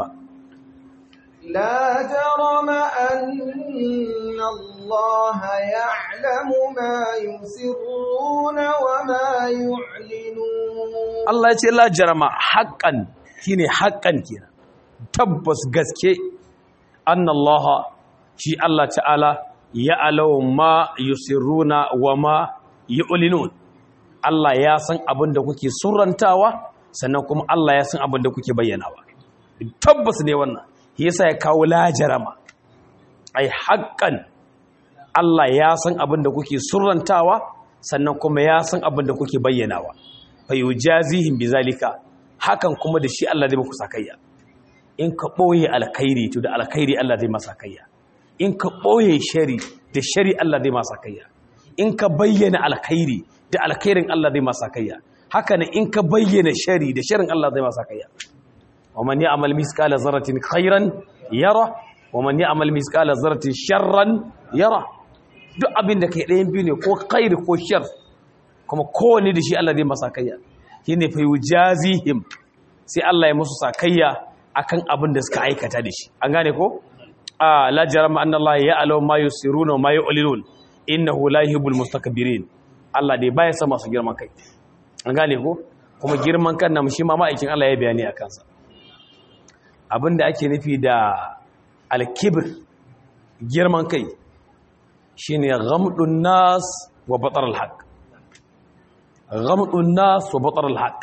لا جرم أن الله يعلم ما يسرون وما يعلنون Allah ya ce la jarama haqqan shine haqqan kenan tabbas gaske annallaha shi Allah ta'ala ya alau ma yusirruna wa ma yu'linun Allah ya san abin da kuke surrantawa sannan kuma Allah ya san abin da kuke bayyanawa tabbas ne wannan yasa ya kawo lajarama ai haƙƙan Allah ya san abin da kuke surrantawa sannan kuma ya san abin da kuke bayyanawa fa yujazihim bizalika hakan kuma da shi Allah zai muku sakayya in ka boye alkhairi to da alkhairi Allah zai masa sakayya in ka boye shari da shari Allah zai masa sakayya in ka bayyana alkhairi da alkhairin Allah zai masa sakayya haka ne in ka bayyana shari da sharin Allah zai masa sakayya ومن يعمل مثقال ذرة خيرا يره ومن يعمل مثقال ذرة شرا يره duk abin da kai ɗayan biyu ne ko khair ko shar kuma kowane da shi Allah zai masa sakayya shine fa yujazihim sai Allah ya musu sakayya akan abin da suka aikata da shi an gane ko a la jarama anna Allah ya'lamu ma yusiruna wa ma yu'linun innahu la yuhibbul mustakbirin Allah dai baya sa masu girman kai an gane ko kuma girman kan nan shi ma ma'aikin Allah ya bayani akan sa abinda ake nufi da alkibir girman kai shine ghamdun nas wa batar alhaq ghamdun nas wa batar alhaq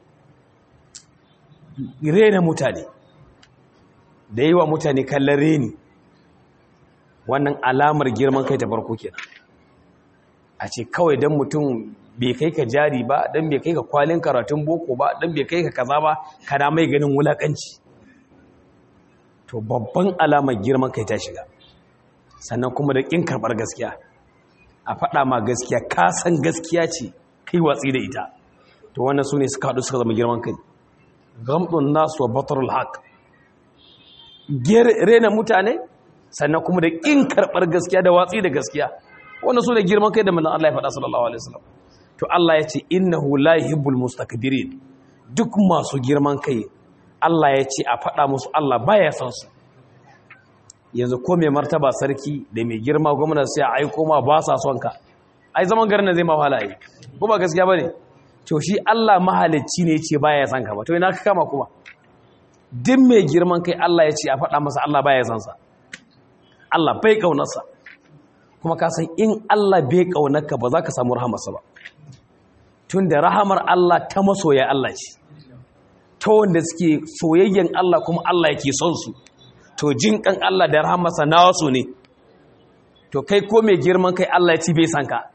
rena mutane da yi wa mutane kallon reni wannan alamar girman kai ta farko kenan a ce kawai don mutum bai kai ka jari ba don bai kai ka kwalin karatun boko ba don bai kai ka kaza ba kana mai ganin wulakanci to babban alamar girman kai ta shiga sannan kuma da ƙin karɓar gaskiya a faɗa ma gaskiya ka san gaskiya ce kai watsi da ita to wannan su ne suka haɗu suka zama girman kai gamɗin nasu wa batarul haƙ rena mutane sannan kuma da ƙin karɓar gaskiya da watsi da gaskiya wannan su ne girman kai da manzon Allah ya faɗa sallallahu alaihi wasallam to Allah ya ce innahu la yuhibbul mustakbirin duk masu girman kai Allah ya ce a faɗa musu Allah baya son su yanzu ko mai martaba sarki da mai girma gwamnati sai a aiko ma ba sa son ka ai zaman garin zai ma wahala yi ko ba gaskiya bane to shi Allah mahalicci ne ce baya son ka ba to ina ka kama kuma duk mai girman kai Allah ya ce a faɗa masa Allah baya son sa Allah bai kaunarsa kuma ka san in Allah bai kaunarka ba za ka samu rahamarsa ba tun da rahamar Allah ta masoya Allah ce ta wanda suke soyayyen Allah kuma Allah yake son su to jin kan Allah da rahamarsa na wasu ne to kai ko mai girman kai Allah ya ci bai san ka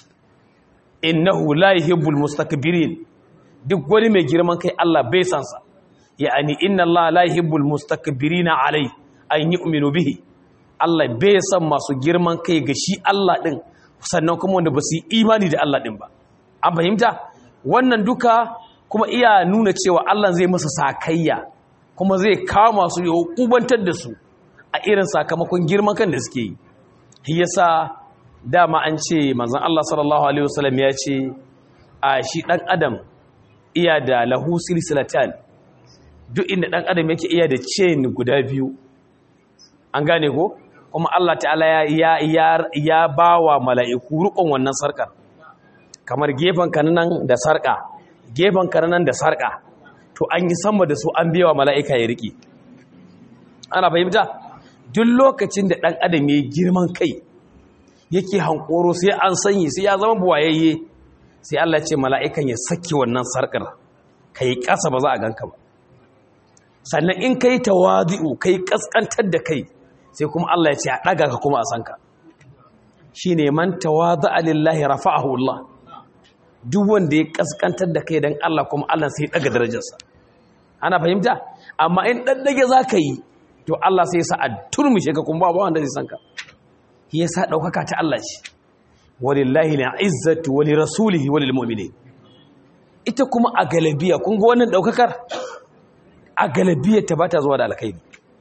innahu la yuhibbul mustakbirin duk wani mai girman kai Allah bai san sa ya'ani inna Allah la yuhibbul mustakbirina alai an yu'minu bihi Allah bai san masu girman kai ga shi Allah din sannan kuma wanda ba su yi imani da Allah din ba an fahimta wannan duka kuma iya nuna cewa Allah zai masa sakayya kuma zai kama su ya hukubantar da su a irin sakamakon girman kan da suke yi shi yasa dama an ce manzon Allah sallallahu alaihi wasallam ya ce a shi dan adam iya da lahu silsilatan duk inda dan adam yake iya da chain guda biyu an gane ko kuma Allah ta'ala ya ya ya bawa mala'iku rukun wannan sarkar kamar gefen kananan da sarka gefen kananan da sarka to an yi sama da su an biya wa mala'ika ya riƙe ana fahimta duk lokacin da ɗan adam ya yi girman kai yake hankoro sai an sanyi sai ya zama buwayayye sai Allah ce mala'ikan ya sake wannan sarkar ka yi ƙasa ba za a ganka ba sannan in ka yi tawazi'u ka yi ƙasƙantar da kai sai kuma Allah ya ce a ɗaga ka kuma a sanka shi ne man tawazi'a lillahi rafa'ahu Allah duk wanda ya kaskantar da kai don Allah kuma Allah sai daga darajarsa ana fahimta amma in daddage za ka yi to Allah sai sa a turmushe ka kuma ba wanda zai san ka shi yasa daukaka ta Allah shi walillahi al'izzatu wa lirasulihi wa lilmu'minin ita kuma a galabiya kun ga wannan daukakar a galabiyar ta bata zuwa da alkhairi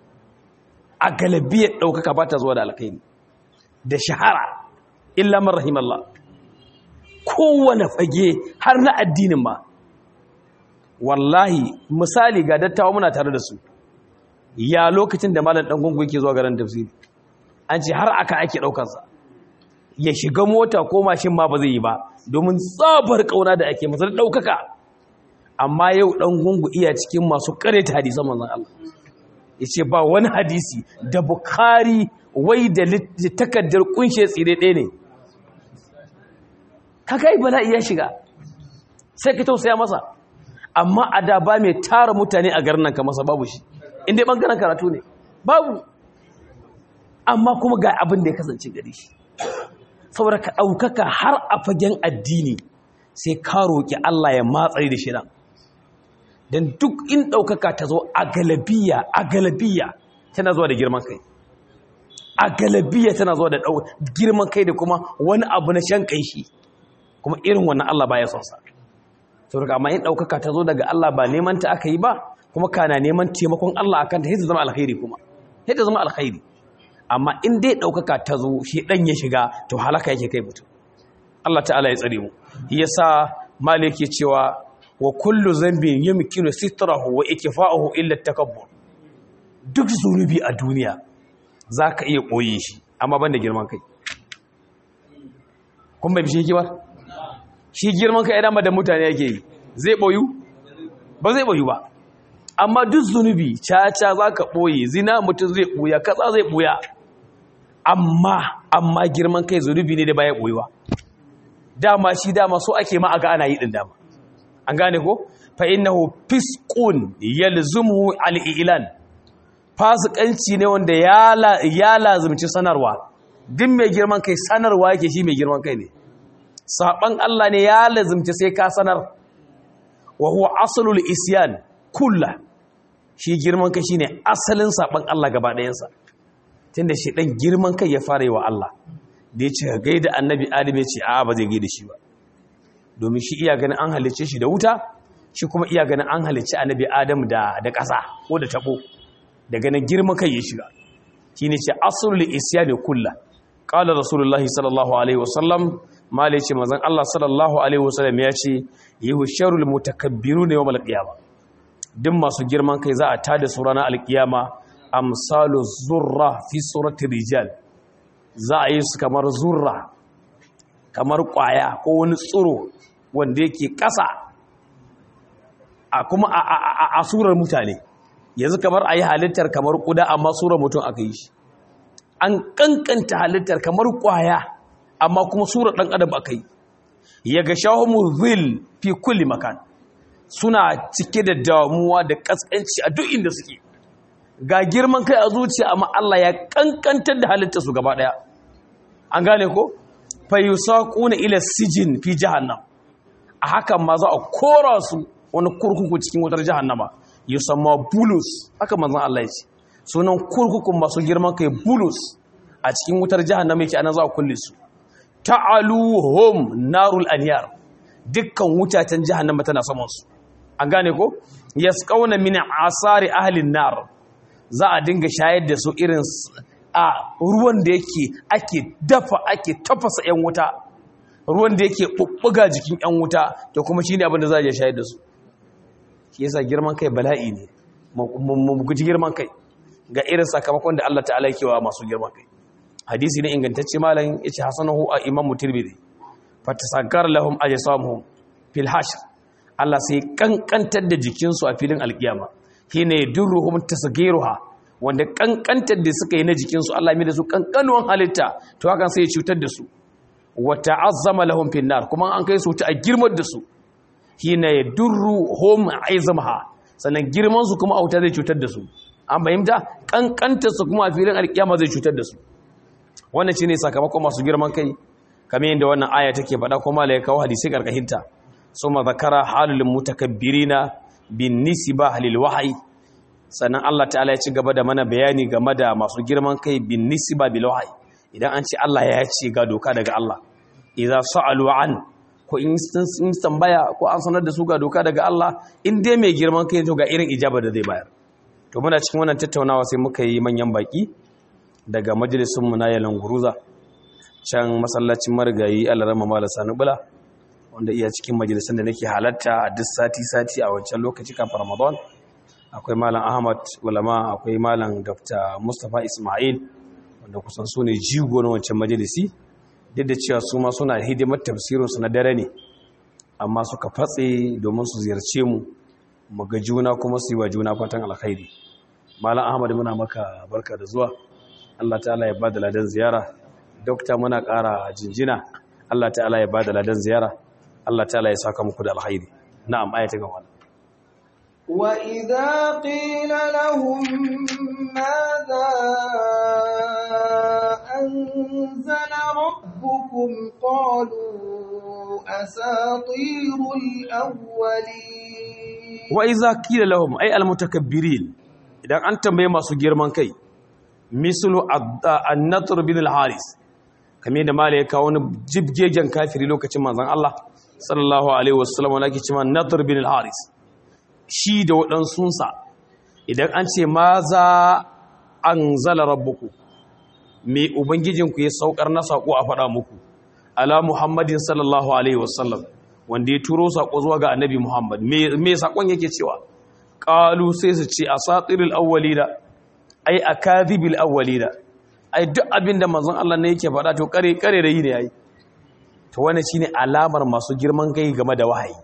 a galabiyar daukaka bata zuwa da alkhairi da shahara illa man rahimallah kowane fage har na addinin ma wallahi misali ga dattawa muna tare da su ya lokacin da malam dan gungu yake zuwa garin tafsiri an ce har aka ake daukansa ya shiga mota ko mashin ma ba zai yi ba domin tsabar kauna da ake masa daukaka amma yau dan gungu iya cikin masu kareta hadisan manzon Allah yace ba wani hadisi da bukhari wai da takaddar kunshe tsire ɗaya ne kaga yi bala'i ya shiga sai ka tausaya masa amma a da ba mai tara mutane a garin nan ka masa babu shi inda ya ɓangaren karatu ne babu amma kuma ga abin da ya kasance gari shi saboda ka ɗaukaka har a fagen addini sai ka roƙi Allah ya matsari da shirin don duk in ɗaukaka ta zo a galabiya a galabiya tana zuwa da girman kai a galabiya tana zuwa da girman kai da kuma wani abu na shan kai shi kuma irin wannan Allah ba ya son sa saboda amma in daukaka ta zo daga Allah ba neman ta aka yi ba kuma kana neman taimakon Allah akan ta sai zama alkhairi kuma sai ta zama alkhairi amma in dai daukaka ta zo shi dan ya shiga to halaka yake kai mutum Allah ta'ala ya tsare mu yasa malik yake cewa wa kullu zambin yumkinu sitrahu wa ikfa'uhu illa takabbur duk zunubi a duniya zaka iya koye shi amma banda girman kai kun bai bishe ki ba shi girman kai idan da mutane yake yi zai boyu ba zai boyu ba amma duk zunubi caca za ka ɓoye zina mutum zai ɓuya katsa zai ɓuya amma amma girman kai zunubi ne da baya ɓoyewa dama shi dama so ake ma aga ana yi ɗin dama an gane ko fa innahu fisqun yalzumu al-i'lan fasikanci ne wanda ya lazumci sanarwa duk mai girman kai sanarwa yake shi mai girman kai ne saban Allah ne ya lazumci sai ka sanar wa huwa aslul isyan kullu shi girman kai shine asalin saban Allah gaba ɗayansa tunda shi dan girman kai ya fara yi wa Allah da ya ce gaida annabi adam ya ce a ba zai gaida shi ba domin shi iya ganin an halicce shi da wuta shi kuma iya ganin an halicci annabi adam da da ƙasa ko da tabo da ganin girman kai ya shiga shine ce aslul isyan kullu qala rasulullahi sallallahu alaihi wasallam malai ce manzon Allah sallallahu alaihi wasallam ya ce yuhsharul mutakabbiruna yawmal qiyamah duk masu girman kai za a tada su ranar alkiyama amsalu zurra fi surati rijal za a yi su kamar zurra kamar kwaya ko wani tsiro wanda yake ƙasa a kuma a surar mutane yanzu kamar a yi halittar kamar kuda amma surar mutum aka yi shi an kankanta halittar kamar kwaya amma kuma sura dan adam akai ya ga shahumu zil fi kulli makan suna cike da damuwa da kaskanci a duk inda suke ga girman kai a zuciya amma Allah ya kankantar da halittar su gaba daya an gane ko fa yusaquna ila sijin fi jahannam a hakan ma za a kora su wani kurkuku cikin wutar jahannama yusamma bulus haka manzon Allah ya ce sunan kurkukun masu girman kai bulus a cikin wutar jahannama yake anan za a kulle su ta'aluhum narul anyar dukkan wutatan jahannama tana saman su an gane ko yasqauna min asari ahli nar za a dinga shayar da su irin a ruwan da yake ake dafa ake tafasa yan wuta ruwan da yake bubbuga jikin yan wuta to kuma shine abin da za a je shayar da su shi yasa girman kai bala'i ne mu guji girman kai ga irin sakamakon da Allah ta'ala yake wa masu girman kai hadisi ne ingantacce malam yace hasanahu a imamu tirmidhi fatasakar lahum ajsamuhum fil hashr Allah sai kankantar da jikinsu a filin alkiyama shine durruhum tasgiruha wanda kankantar da suka yi na jikinsu Allah mai da su kankanuwan halitta to hakan sai ya cutar da su wa ta'azzama lahum fil nar kuma an kai su ta a girmar da su shine durruhum aizamaha sannan girman su kuma auta zai cutar da su an fahimta kankantar su kuma a filin alkiyama zai cutar da su wannan shine sakamakon masu girman kai kamar yadda wannan aya take faɗa kuma la ya kawo hadisi karkashinta suma zakara halul mutakabbirina bin nisba lil wahyi sannan Allah ta'ala ya ci gaba da mana bayani game da masu girman kai bin nisba bil wahyi idan an ce Allah ya ce ga doka daga Allah idza sa'alu an ko in sun tambaya ko an sanar da su ga doka daga Allah in dai mai girman kai to ga irin ijaba da zai bayar to muna cikin wannan tattaunawa sai muka yi manyan baki daga majalisunmu na yalan guruza can masallacin marigayi alarama mala sanubula wanda iya cikin majalisun da nake halatta a duk sati-sati a wancan lokaci kafin ramadan akwai malam ahmad ulama akwai malam dr mustapha ismail wanda kusan su ne jigo na wancan majalisi duk da cewa su ma suna hidimar tafsirinsu na dare ne amma suka fatse domin su ziyarce mu mu ga juna kuma su yi wa juna fatan alkhairi malam ahmad muna maka barka da zuwa Allah ta'ala ya ba da ladan ziyara dokta muna ƙara jinjina Allah ta'ala ya ba da ladan ziyara Allah ta'ala ya saka muku da alkhairi na'am ayata ga wannan وإذا قيل لهم ماذا أنزل ربكم قالوا أساطير الأولين وإذا قيل لهم أي المتكبرين إذا أنت ما سو girman kai mislu an-natr bin al-haris kamar da mala ya kawo wani jibgegen kafiri lokacin manzon Allah sallallahu alaihi wasallam wanda ake cewa natr bin al-haris shi da waɗansunsa idan an ce ma za anzala rabbuku me ubangijinku ya saukar na sako a faɗa muku ala muhammadin sallallahu alaihi wasallam wanda ya turo sako zuwa ga annabi muhammad me sakon yake cewa qalu sai su ce asatirul awwalina ai akadhibil awwalina ai duk abinda manzon Allah ne yake faɗa to kare kare da yi ne ai to wannan shine alamar masu girman kai game da wahayi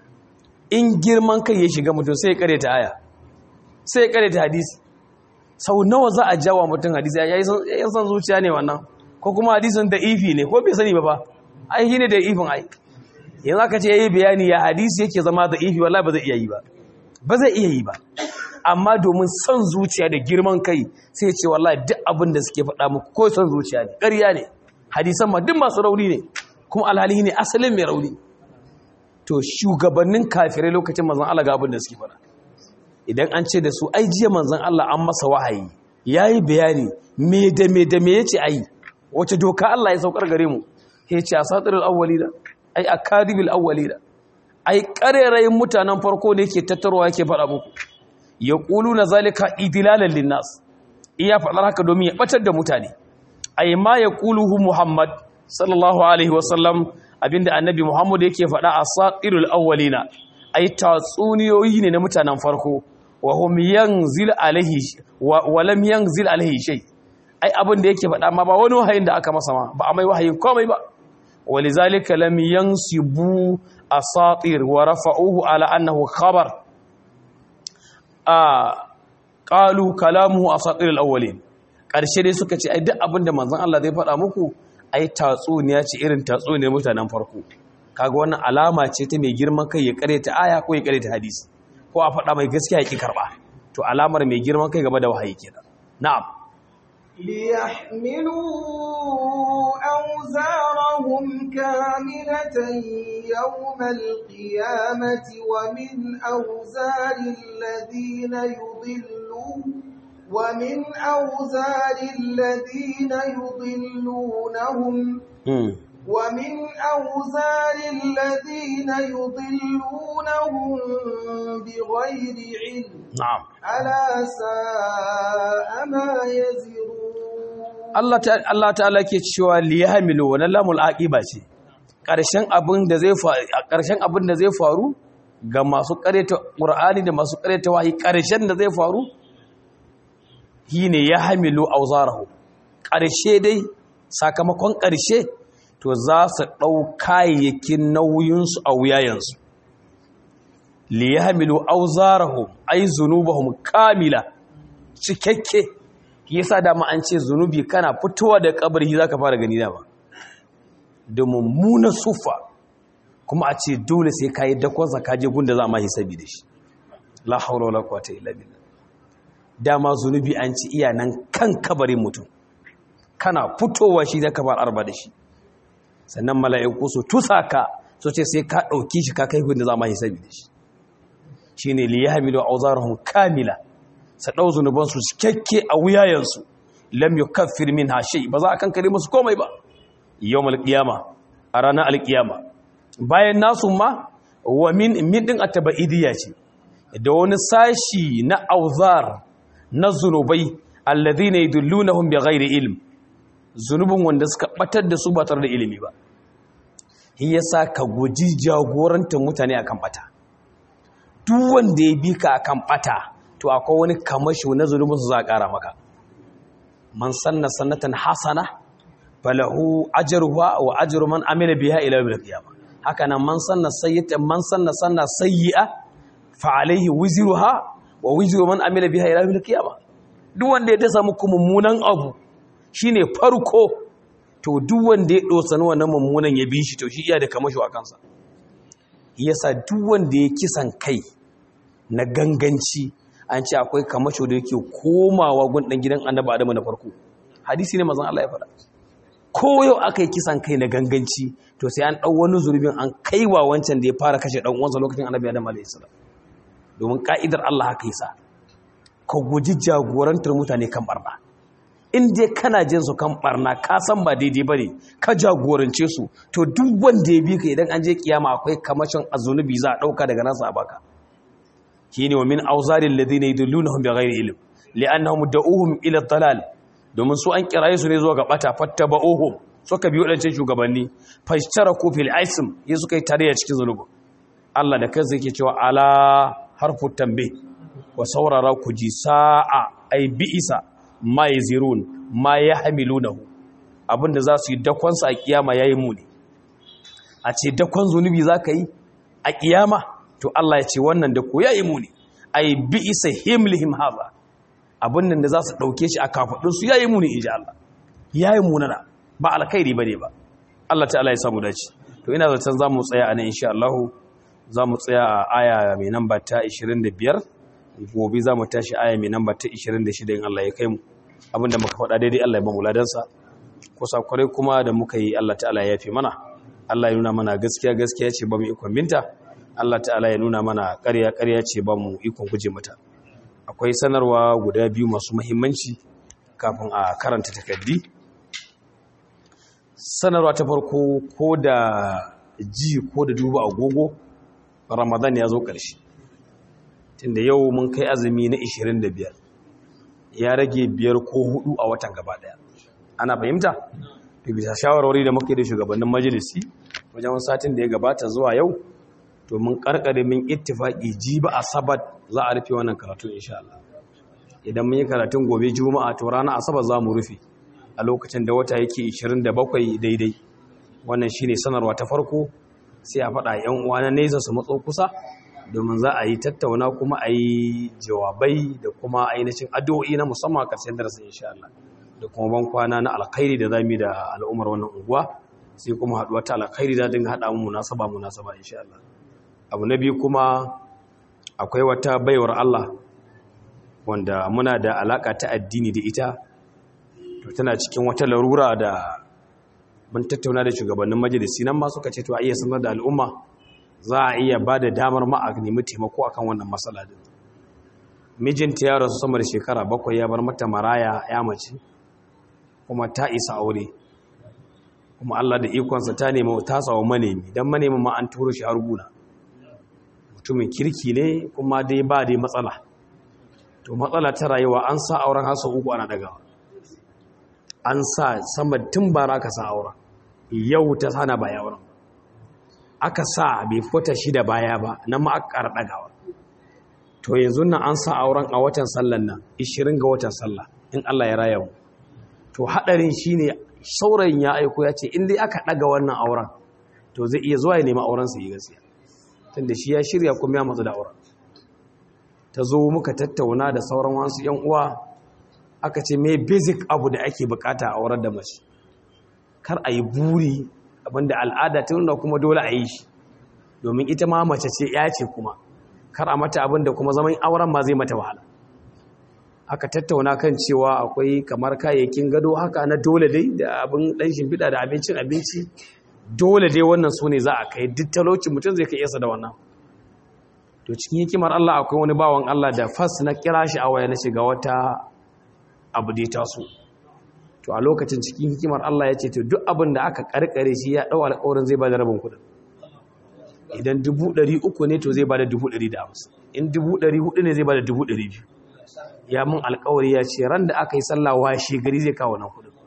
in girman kai ya shiga mutum sai ya kare ta aya sai ya kare ta hadisi sau nawa za a jawa mutum hadisi ya yi san zuciya ne wannan ko kuma hadisin da ifi ne ko bai sani ba ba ai shi ne da ifin ai yanzu aka ce ya yi bayani ya hadisi yake zama da ifi wallahi ba zai iya yi ba ba zai iya yi ba amma domin son zuciya da girman kai sai ce wallahi duk abin da suke faɗa muku ko son zuciya ne ƙarya ne hadisan ma duk masu rauni ne kuma alhali ne asalin mai rauni to shugabannin kafirai lokacin manzon Allah ga abin da suke faɗa idan an ce da su ai jiya manzon Allah an masa wahayi yayi bayani me da me da me yace ai wace doka Allah ya saukar gare mu yace asatirul awwalina ai akadibil awwalina ai karerayin mutanen farko ne yake tattarwa yake faɗa muku yaquluna zalika idlalan linnas iya faɗar haka domin ya batar da mutane ai ma yaquluhu muhammad sallallahu alaihi wasallam abinda annabi muhammad yake faɗa asatirul awwalina ai tatsuniyoyi ne na mutanen farko wa hum yanzil alaihi wa lam yanzil alaihi shay ai abin da yake faɗa ma ba wani wahayin da aka masa ma ba a mai wahayin komai ba walizalika lam yansibu asatir wa rafa'uhu ala annahu khabar a qalu kalamuhu asatir alawwalin ƙarshe dai suka ce ai duk abin da manzon Allah zai faɗa muku ai tatsuniya ce irin tatsuniyar mutanen farko kaga wannan alama ce ta mai girman kai ya ta aya ko ya ta hadisi ko a faɗa mai gaskiya ya ki karɓa to alamar mai girman kai game da wahayi kenan na'am ليحملوا أوزارهم كاملة يوم القيامة ومن أوزار الذين يضلون ومن أوزار الذين يضلونهم ومن أوزار الذين يضلونهم بغير علم نعم ألا ساء ما يزرون Allah ta'ala ke cewa liyahmilu wannan lamul aqiba ce ƙarshen abin da zai faru ƙarshen abin da zai faru ga masu ƙareta Qur'ani da masu ƙareta wahayi ƙarshen da zai faru shine yahmilu awzarahu ƙarshe dai sakamakon ƙarshe to za su ɗau kayayyakin nauyinsu a wuyayensu liyahmilu awzarahum ay zunubahum kamila cikakke yasa da ma an ce zunubi kana fitowa da kabari zaka fara gani da ba da mummunan sufa kuma a ce dole sai kai dakon sa kaje gunda za ma hisabi da shi la haula wala quwwata illa billah dama zunubi an ci iya nan kan kabarin mutum kana fitowa shi zaka fara arba da shi sannan mala'iku su tusaka so ce sai ka dauki shi ka kai gunda za ma hisabi da shi shine liyahmilu awzarahum kamila sa ɗau zunubansu cikakke a wuyayensu lam yi kafir min hashe ba za a kankare musu komai ba yau malƙiyama a ranar alƙiyama bayan nasu ma wa min ɗin a taba'idiyya ce da wani sashi na auzar na zunubai allazi ne dullu na hun ghairi ilm zunubin wanda suka ɓatar da su ba tare da ilimi ba shi yasa ka guji jagorantar mutane akan ɓata duk wanda ya bi ka akan ɓata to akwai wani kamashi na zunubin su za a ƙara maka man sanna sannatan hasana falahu ajruha wa ajru man amila biha ila yawmil qiyamah haka nan man sanna sayyatan man sanna sanna sayyi'a fa alayhi wizruha wa wizru man amila biha ila yawmil qiyamah duk wanda ya dasa muku mummunan abu shine farko to duk wanda ya dosa wannan mummunan ya bi shi to shi iya da kamashi a kansa yasa duk wanda ya kisan kai na ganganci an ce akwai kamasho da yake komawa gun dan gidan annabi adamu na farko hadisi ne mazan Allah ya faɗa ko yau aka yi kisan kai na ganganci to sai an ɗau wani zurbin an kaiwa wancan da ya fara kashe ɗan uwansa lokacin annabi adamu alaihi salam domin ka'idar Allah haka yasa ka guji jagorantar mutane kan barna in dai kana jin su kan barna ka san ba daidai bane ka jagorance su to duk wanda ya bi ka idan an je kiyama akwai kamashin azunubi za a ɗauka daga nasa a baka shine wa min auzarin ladina yudillunahum bighairi ilm li'annahum da'uhum ila dalal domin su an kiraye su ne zuwa ga bata fattaba'uhum suka bi wadancan shugabanni fashtaraku fil ism yi suka yi tarayya cikin zunubi Allah da kansa yake cewa ala harfu tambe wa saurara ku ji sa'a ay bi'isa ma yazirun ma yahmilunahu abinda za su yi dakon sa a kiyama yayi muni a ce dakon zunubi zaka yi a kiyama to Allah ya ce wannan da ko yayi muni ai bi isa himlihim haza abin nan da za su dauke shi a kafadun su yayi muni inji Allah yayi munana ba alkhairi bane ba Allah ta'ala ya samu dace to ina zaton zamu tsaya anan insha Allah zamu tsaya a aya mai namba ta 25 gobe zamu tashi aya mai namba ta 26 in Allah ya kai mu abinda muka faɗa daidai Allah ya ba mu ladansa kusa kwarai kuma da muka yi Allah ta'ala ya yafe mana Allah ya nuna mana gaskiya gaskiya ce ba mu ikon binta Allah ta'ala ya nuna mana ƙarya ƙarya ce ba mu ikon guje mata akwai sanarwa guda biyu masu muhimmanci kafin a karanta takardi sanarwa ta farko ko da ji ko da duba agogo ramadan ya zo ƙarshe tunda yau mun kai azumi na 25 ya rage biyar ko hudu a watan gaba daya ana fahimta to bisa shawarwari da muke da shugabannin majalisi wajen satin da ya gabata zuwa yau to mun karkare min ittifaki jiba asabar za a rufe wannan karatu insha Allah idan mun yi karatun gobe juma'a to ranar asabar za mu rufe a lokacin da wata yake 27 daidai wannan shine sanarwa ta farko sai a faɗa yan uwa na nesa su matso kusa domin za a yi tattauna kuma a yi jawabai da kuma ainihin addu'o'i na musamman a ƙarshen darasin insha Allah da kuma ban kwana na alkhairi da zamu da al'ummar wannan unguwa sai kuma haduwa ta alkhairi da dinga hada mu munasaba munasaba insha Allah abu na biyu kuma akwai wata baiwar Allah wanda muna da alaka ta addini da ita to tana cikin wata larura da mun tattauna da shugabannin majalisi nan ma suka ce to a iya sanar da al'umma za a iya ba da damar ma a nemi taimako akan wannan matsala din mijinta ya rasu sama da shekara bakwai ya bar mata maraya ya mace kuma ta isa aure kuma Allah da ikonsa ta nemi ta sawa manemi dan manemi ma an turo shi har guna mutumin kirki ne kuma dai ba dai matsala to matsala ta rayuwa an sa auren hasa uku ana dagawa an sa sama tun bara ka sa auren yau ta sana baya auren aka sa bai fita shi da baya ba nan ma aka ƙara ɗagawa to yanzu nan an sa auren a watan sallan nan 20 ga watan sallah in Allah ya raya mu to haɗarin shine saurayin ya aiko ya ce in dai aka ɗaga wannan auren to zai iya zuwa ya nemi auren sa yi gaskiya tunda shi ya shirya kuma ya matsu da auren ta zo muka tattauna da sauran wasu yan uwa aka ce me basic abu da ake bukata a auren da mace kar a yi buri abinda al'ada ta nuna kuma dole a yi shi domin ita ma mace ce ya ce kuma kar a mata abinda kuma zaman auren ma zai mata wahala aka tattauna kan cewa akwai kamar kayayyakin gado haka na dole dai da abin dan shimfiɗa da abincin abinci dole dai wannan su ne za a kai duk talauci mutum zai kai yasa da wannan to cikin hikimar Allah akwai wani bawan Allah da fas na kira shi a waya na shiga wata abu da ya taso to a lokacin cikin hikimar Allah ya ce to duk abin da aka karkare shi ya dau alƙawarin zai bada rabin kudin idan dubu ɗari uku ne to zai bada dubu ɗari da hamsin in dubu ɗari hudu ne zai bada dubu ɗari biyu ya mun alƙawari ya ce ran da aka yi sallah washe gari zai kawo nan kudin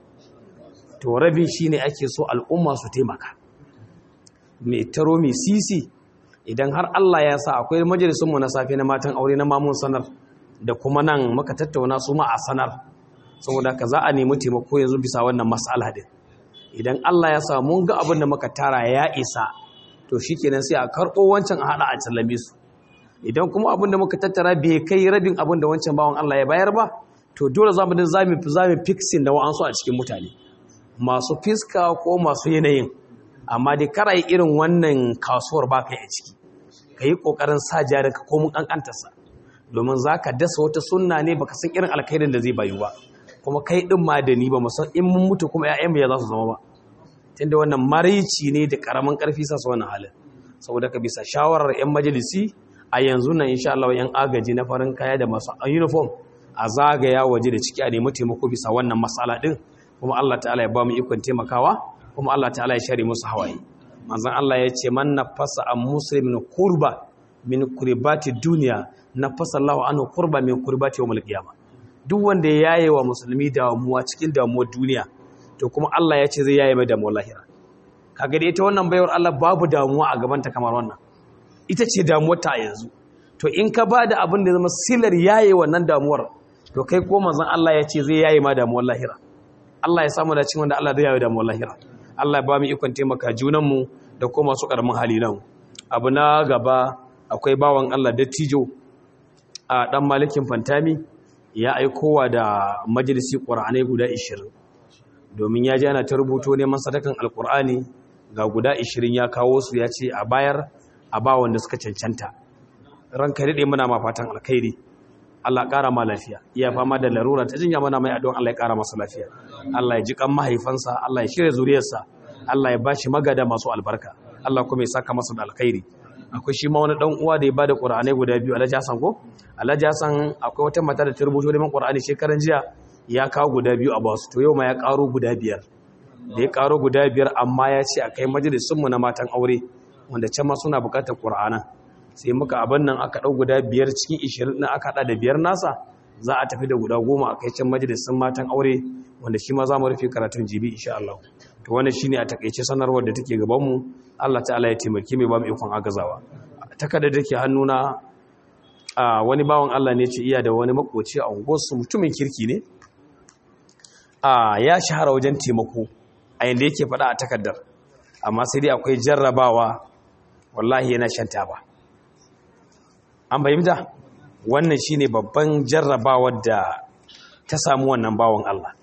to rabin shi ne ake so al'umma su taimaka mai taro mai sisi idan har Allah ya sa akwai majalisunmu na safe na matan aure na mamun sanar da kuma nan muka tattauna su ma a sanar saboda ka za a nemi taimako yanzu bisa wannan mas'ala din idan Allah ya sa mun ga abin da muka tara ya isa to shikenan sai a karɓo wancan a hada a sallame su idan kuma abin da muka tattara bai kai rabin abin da wancan bawan Allah ya bayar ba to dole za mu din za mu za mu fixing da wa'ansu a cikin mutane masu fiska ko masu yanayin amma dai kara yi irin wannan kasuwar ba kai a ciki ka yi ƙoƙarin sa jarinka ko mun ƙanƙantarsa domin za ka dasa wata sunna ne baka san irin alkhairin da zai bayu ba kuma kai ɗin ma da ni ba mu san in mun mutu kuma ‘ya'yan ya za su zama ba tunda wannan maraici ne da ƙaramin ƙarfi sa su wannan halin saboda ka bisa shawarar ‘yan majalisi a yanzu nan insha Allah ‘yan agaji na farin kaya da masu uniform a zagaya waje da ciki a nemi taimako bisa wannan matsala ɗin kuma Allah ta'ala ya ba mu ikon taimakawa kuma Allah ta'ala ya share musu hawaye manzon Allah ya ce man nafasa an muslimin kurba min kurbati duniya nafasa Allah anhu kurba min kurbati yawmul qiyamah duk wanda ya yaye wa musulmi damuwa cikin damuwar duniya to kuma Allah ya ce zai yaye mai damuwar lahira kaga dai ita wannan bayar Allah babu damuwa a gaban ta kamar wannan ita ce damuwar ta yanzu to in ka bada abin da zama silar yaye wannan damuwar to kai ko manzon Allah ya ce zai yaye ma damuwar lahira Allah ya samu da cin wanda Allah zai yaye damuwar lahira Allah ba mu ikon taimaka junanmu da kuma masu ƙaramin hali nan abu na gaba akwai bawan Allah dattijo a ɗan malikin fantami ya aikowa da majalisi ƙur'anai guda 20 domin ya ji ana ta rubuto neman sadakan alƙur'ani ga guda 20 ya kawo su ya ce a bayar a ba wanda suka cancanta ranka daɗe muna ma fatan alkhairi Allah ƙara ma lafiya iya fama da larura ta jinya mana mai addu'an Allah ya ƙara masa lafiya Allah ya ji kan mahaifansa Allah ya shirya zuriyarsa Allah ya bashi magada masu albarka Allah kuma ya saka masa da alkhairi akwai shi ma wani dan uwa da ya bada Qur'anai guda biyu Alhaji Hassan ko Alhaji Hassan akwai wata mata da ta rubuto neman Qur'ani shekaran jiya ya kawo guda biyu a basu to yau ma ya karo guda biyar da ya karo guda biyar amma ya ce akai majalisun mu na matan aure wanda can ma suna bukatar Qur'anan sai muka abin nan aka ɗau guda biyar cikin ishirin na aka haɗa da biyar nasa za a tafi da guda goma a kai can majalisun matan aure wanda shi ma za mu rufe karatun jibi insha Allah to wannan shine a takaice sanarwar da take gaban mu Allah ta'ala ya taimake mai ba mu ikon agazawa takarda da ke hannuna a wani bawan Allah ne ce iya da wani makoci a unguwarsu mutumin kirki ne a ya shahara wajen taimako a yanda yake faɗa a takardar amma sai dai akwai jarrabawa wallahi yana shan taba an bayyanta wannan shine babban jarrabawar da ta samu wannan bawan Allah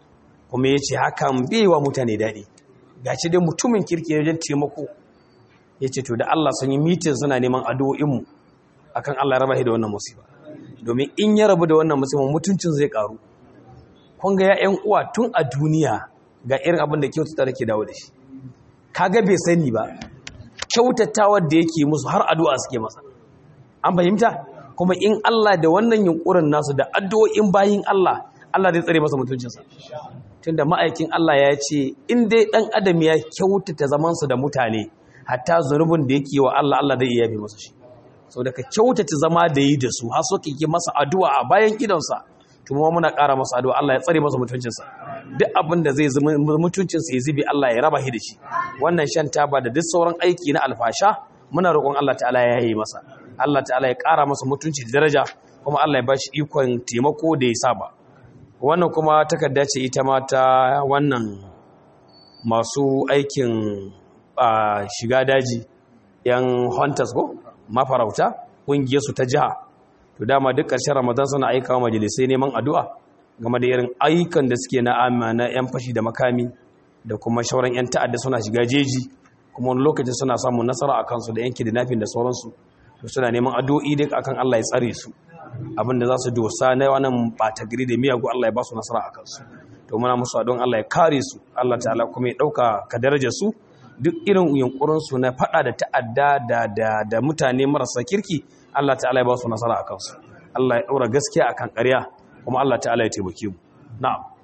kuma ya ce hakan bai wa mutane daɗi ga shi dai mutumin kirki wajen taimako ya ce to da Allah sun yi mitin suna neman addu'o'inmu akan Allah raba shi da wannan musiba domin in ya rabu da wannan musiba mutuncin zai karu kun ga ya'yan uwa tun a duniya ga irin abin da kyautata take dawo da shi kaga bai sani ba kyautatawar da yake musu har addu'a suke masa an fahimta kuma in Allah da wannan yunkurin nasu da addu'o'in bayin Allah Allah zai tsare masa mutuncinsa tunda ma'aikin Allah ya ce in dai dan adam ya kyautata zamansa da mutane hatta zunubin da yake wa Allah Allah zai iya yafe masa shi sau da ka kyautata zama da yi da su har so kike masa addu'a a bayan gidansa kuma muna ƙara masa addu'a Allah ya tsare masa mutuncinsa duk abin da zai zama mutuncinsa ya zube Allah ya raba shi da shi wannan shan taba da duk sauran aiki na alfasha muna roƙon Allah ta'ala ya yi masa Allah ta'ala ya ƙara masa mutunci da daraja kuma Allah ya ba shi ikon taimako da ya saba wannan kuma takarda ce ita ma ta wannan masu aikin shiga daji yan hunters ko mafarauta ƙungiyarsu ta jiha to dama duk ƙarshen ramadan suna aika wa majalisai neman addu'a game da irin ayyukan da suke na na 'yan fashi da makami da kuma shauran 'yan ta'adda suna shiga jeji kuma wani lokacin suna samun nasara a kansu da yanki da nafin da sauransu to suna neman addu'o'i duk akan Allah ya tsare su abin da za su dosa na wannan ɓata gari da miyagu Allah ya ba su nasara a kansu to muna musu don Allah ya kare su Allah ta'ala kuma ya ɗauka ka daraja su duk irin yunkurinsu na faɗa da ta'adda da mutane marasa kirki Allah ta'ala ya ba su nasara a kansu Allah ya ɗaura gaskiya akan ƙarya kuma Allah ta'ala ya taimake mu na'am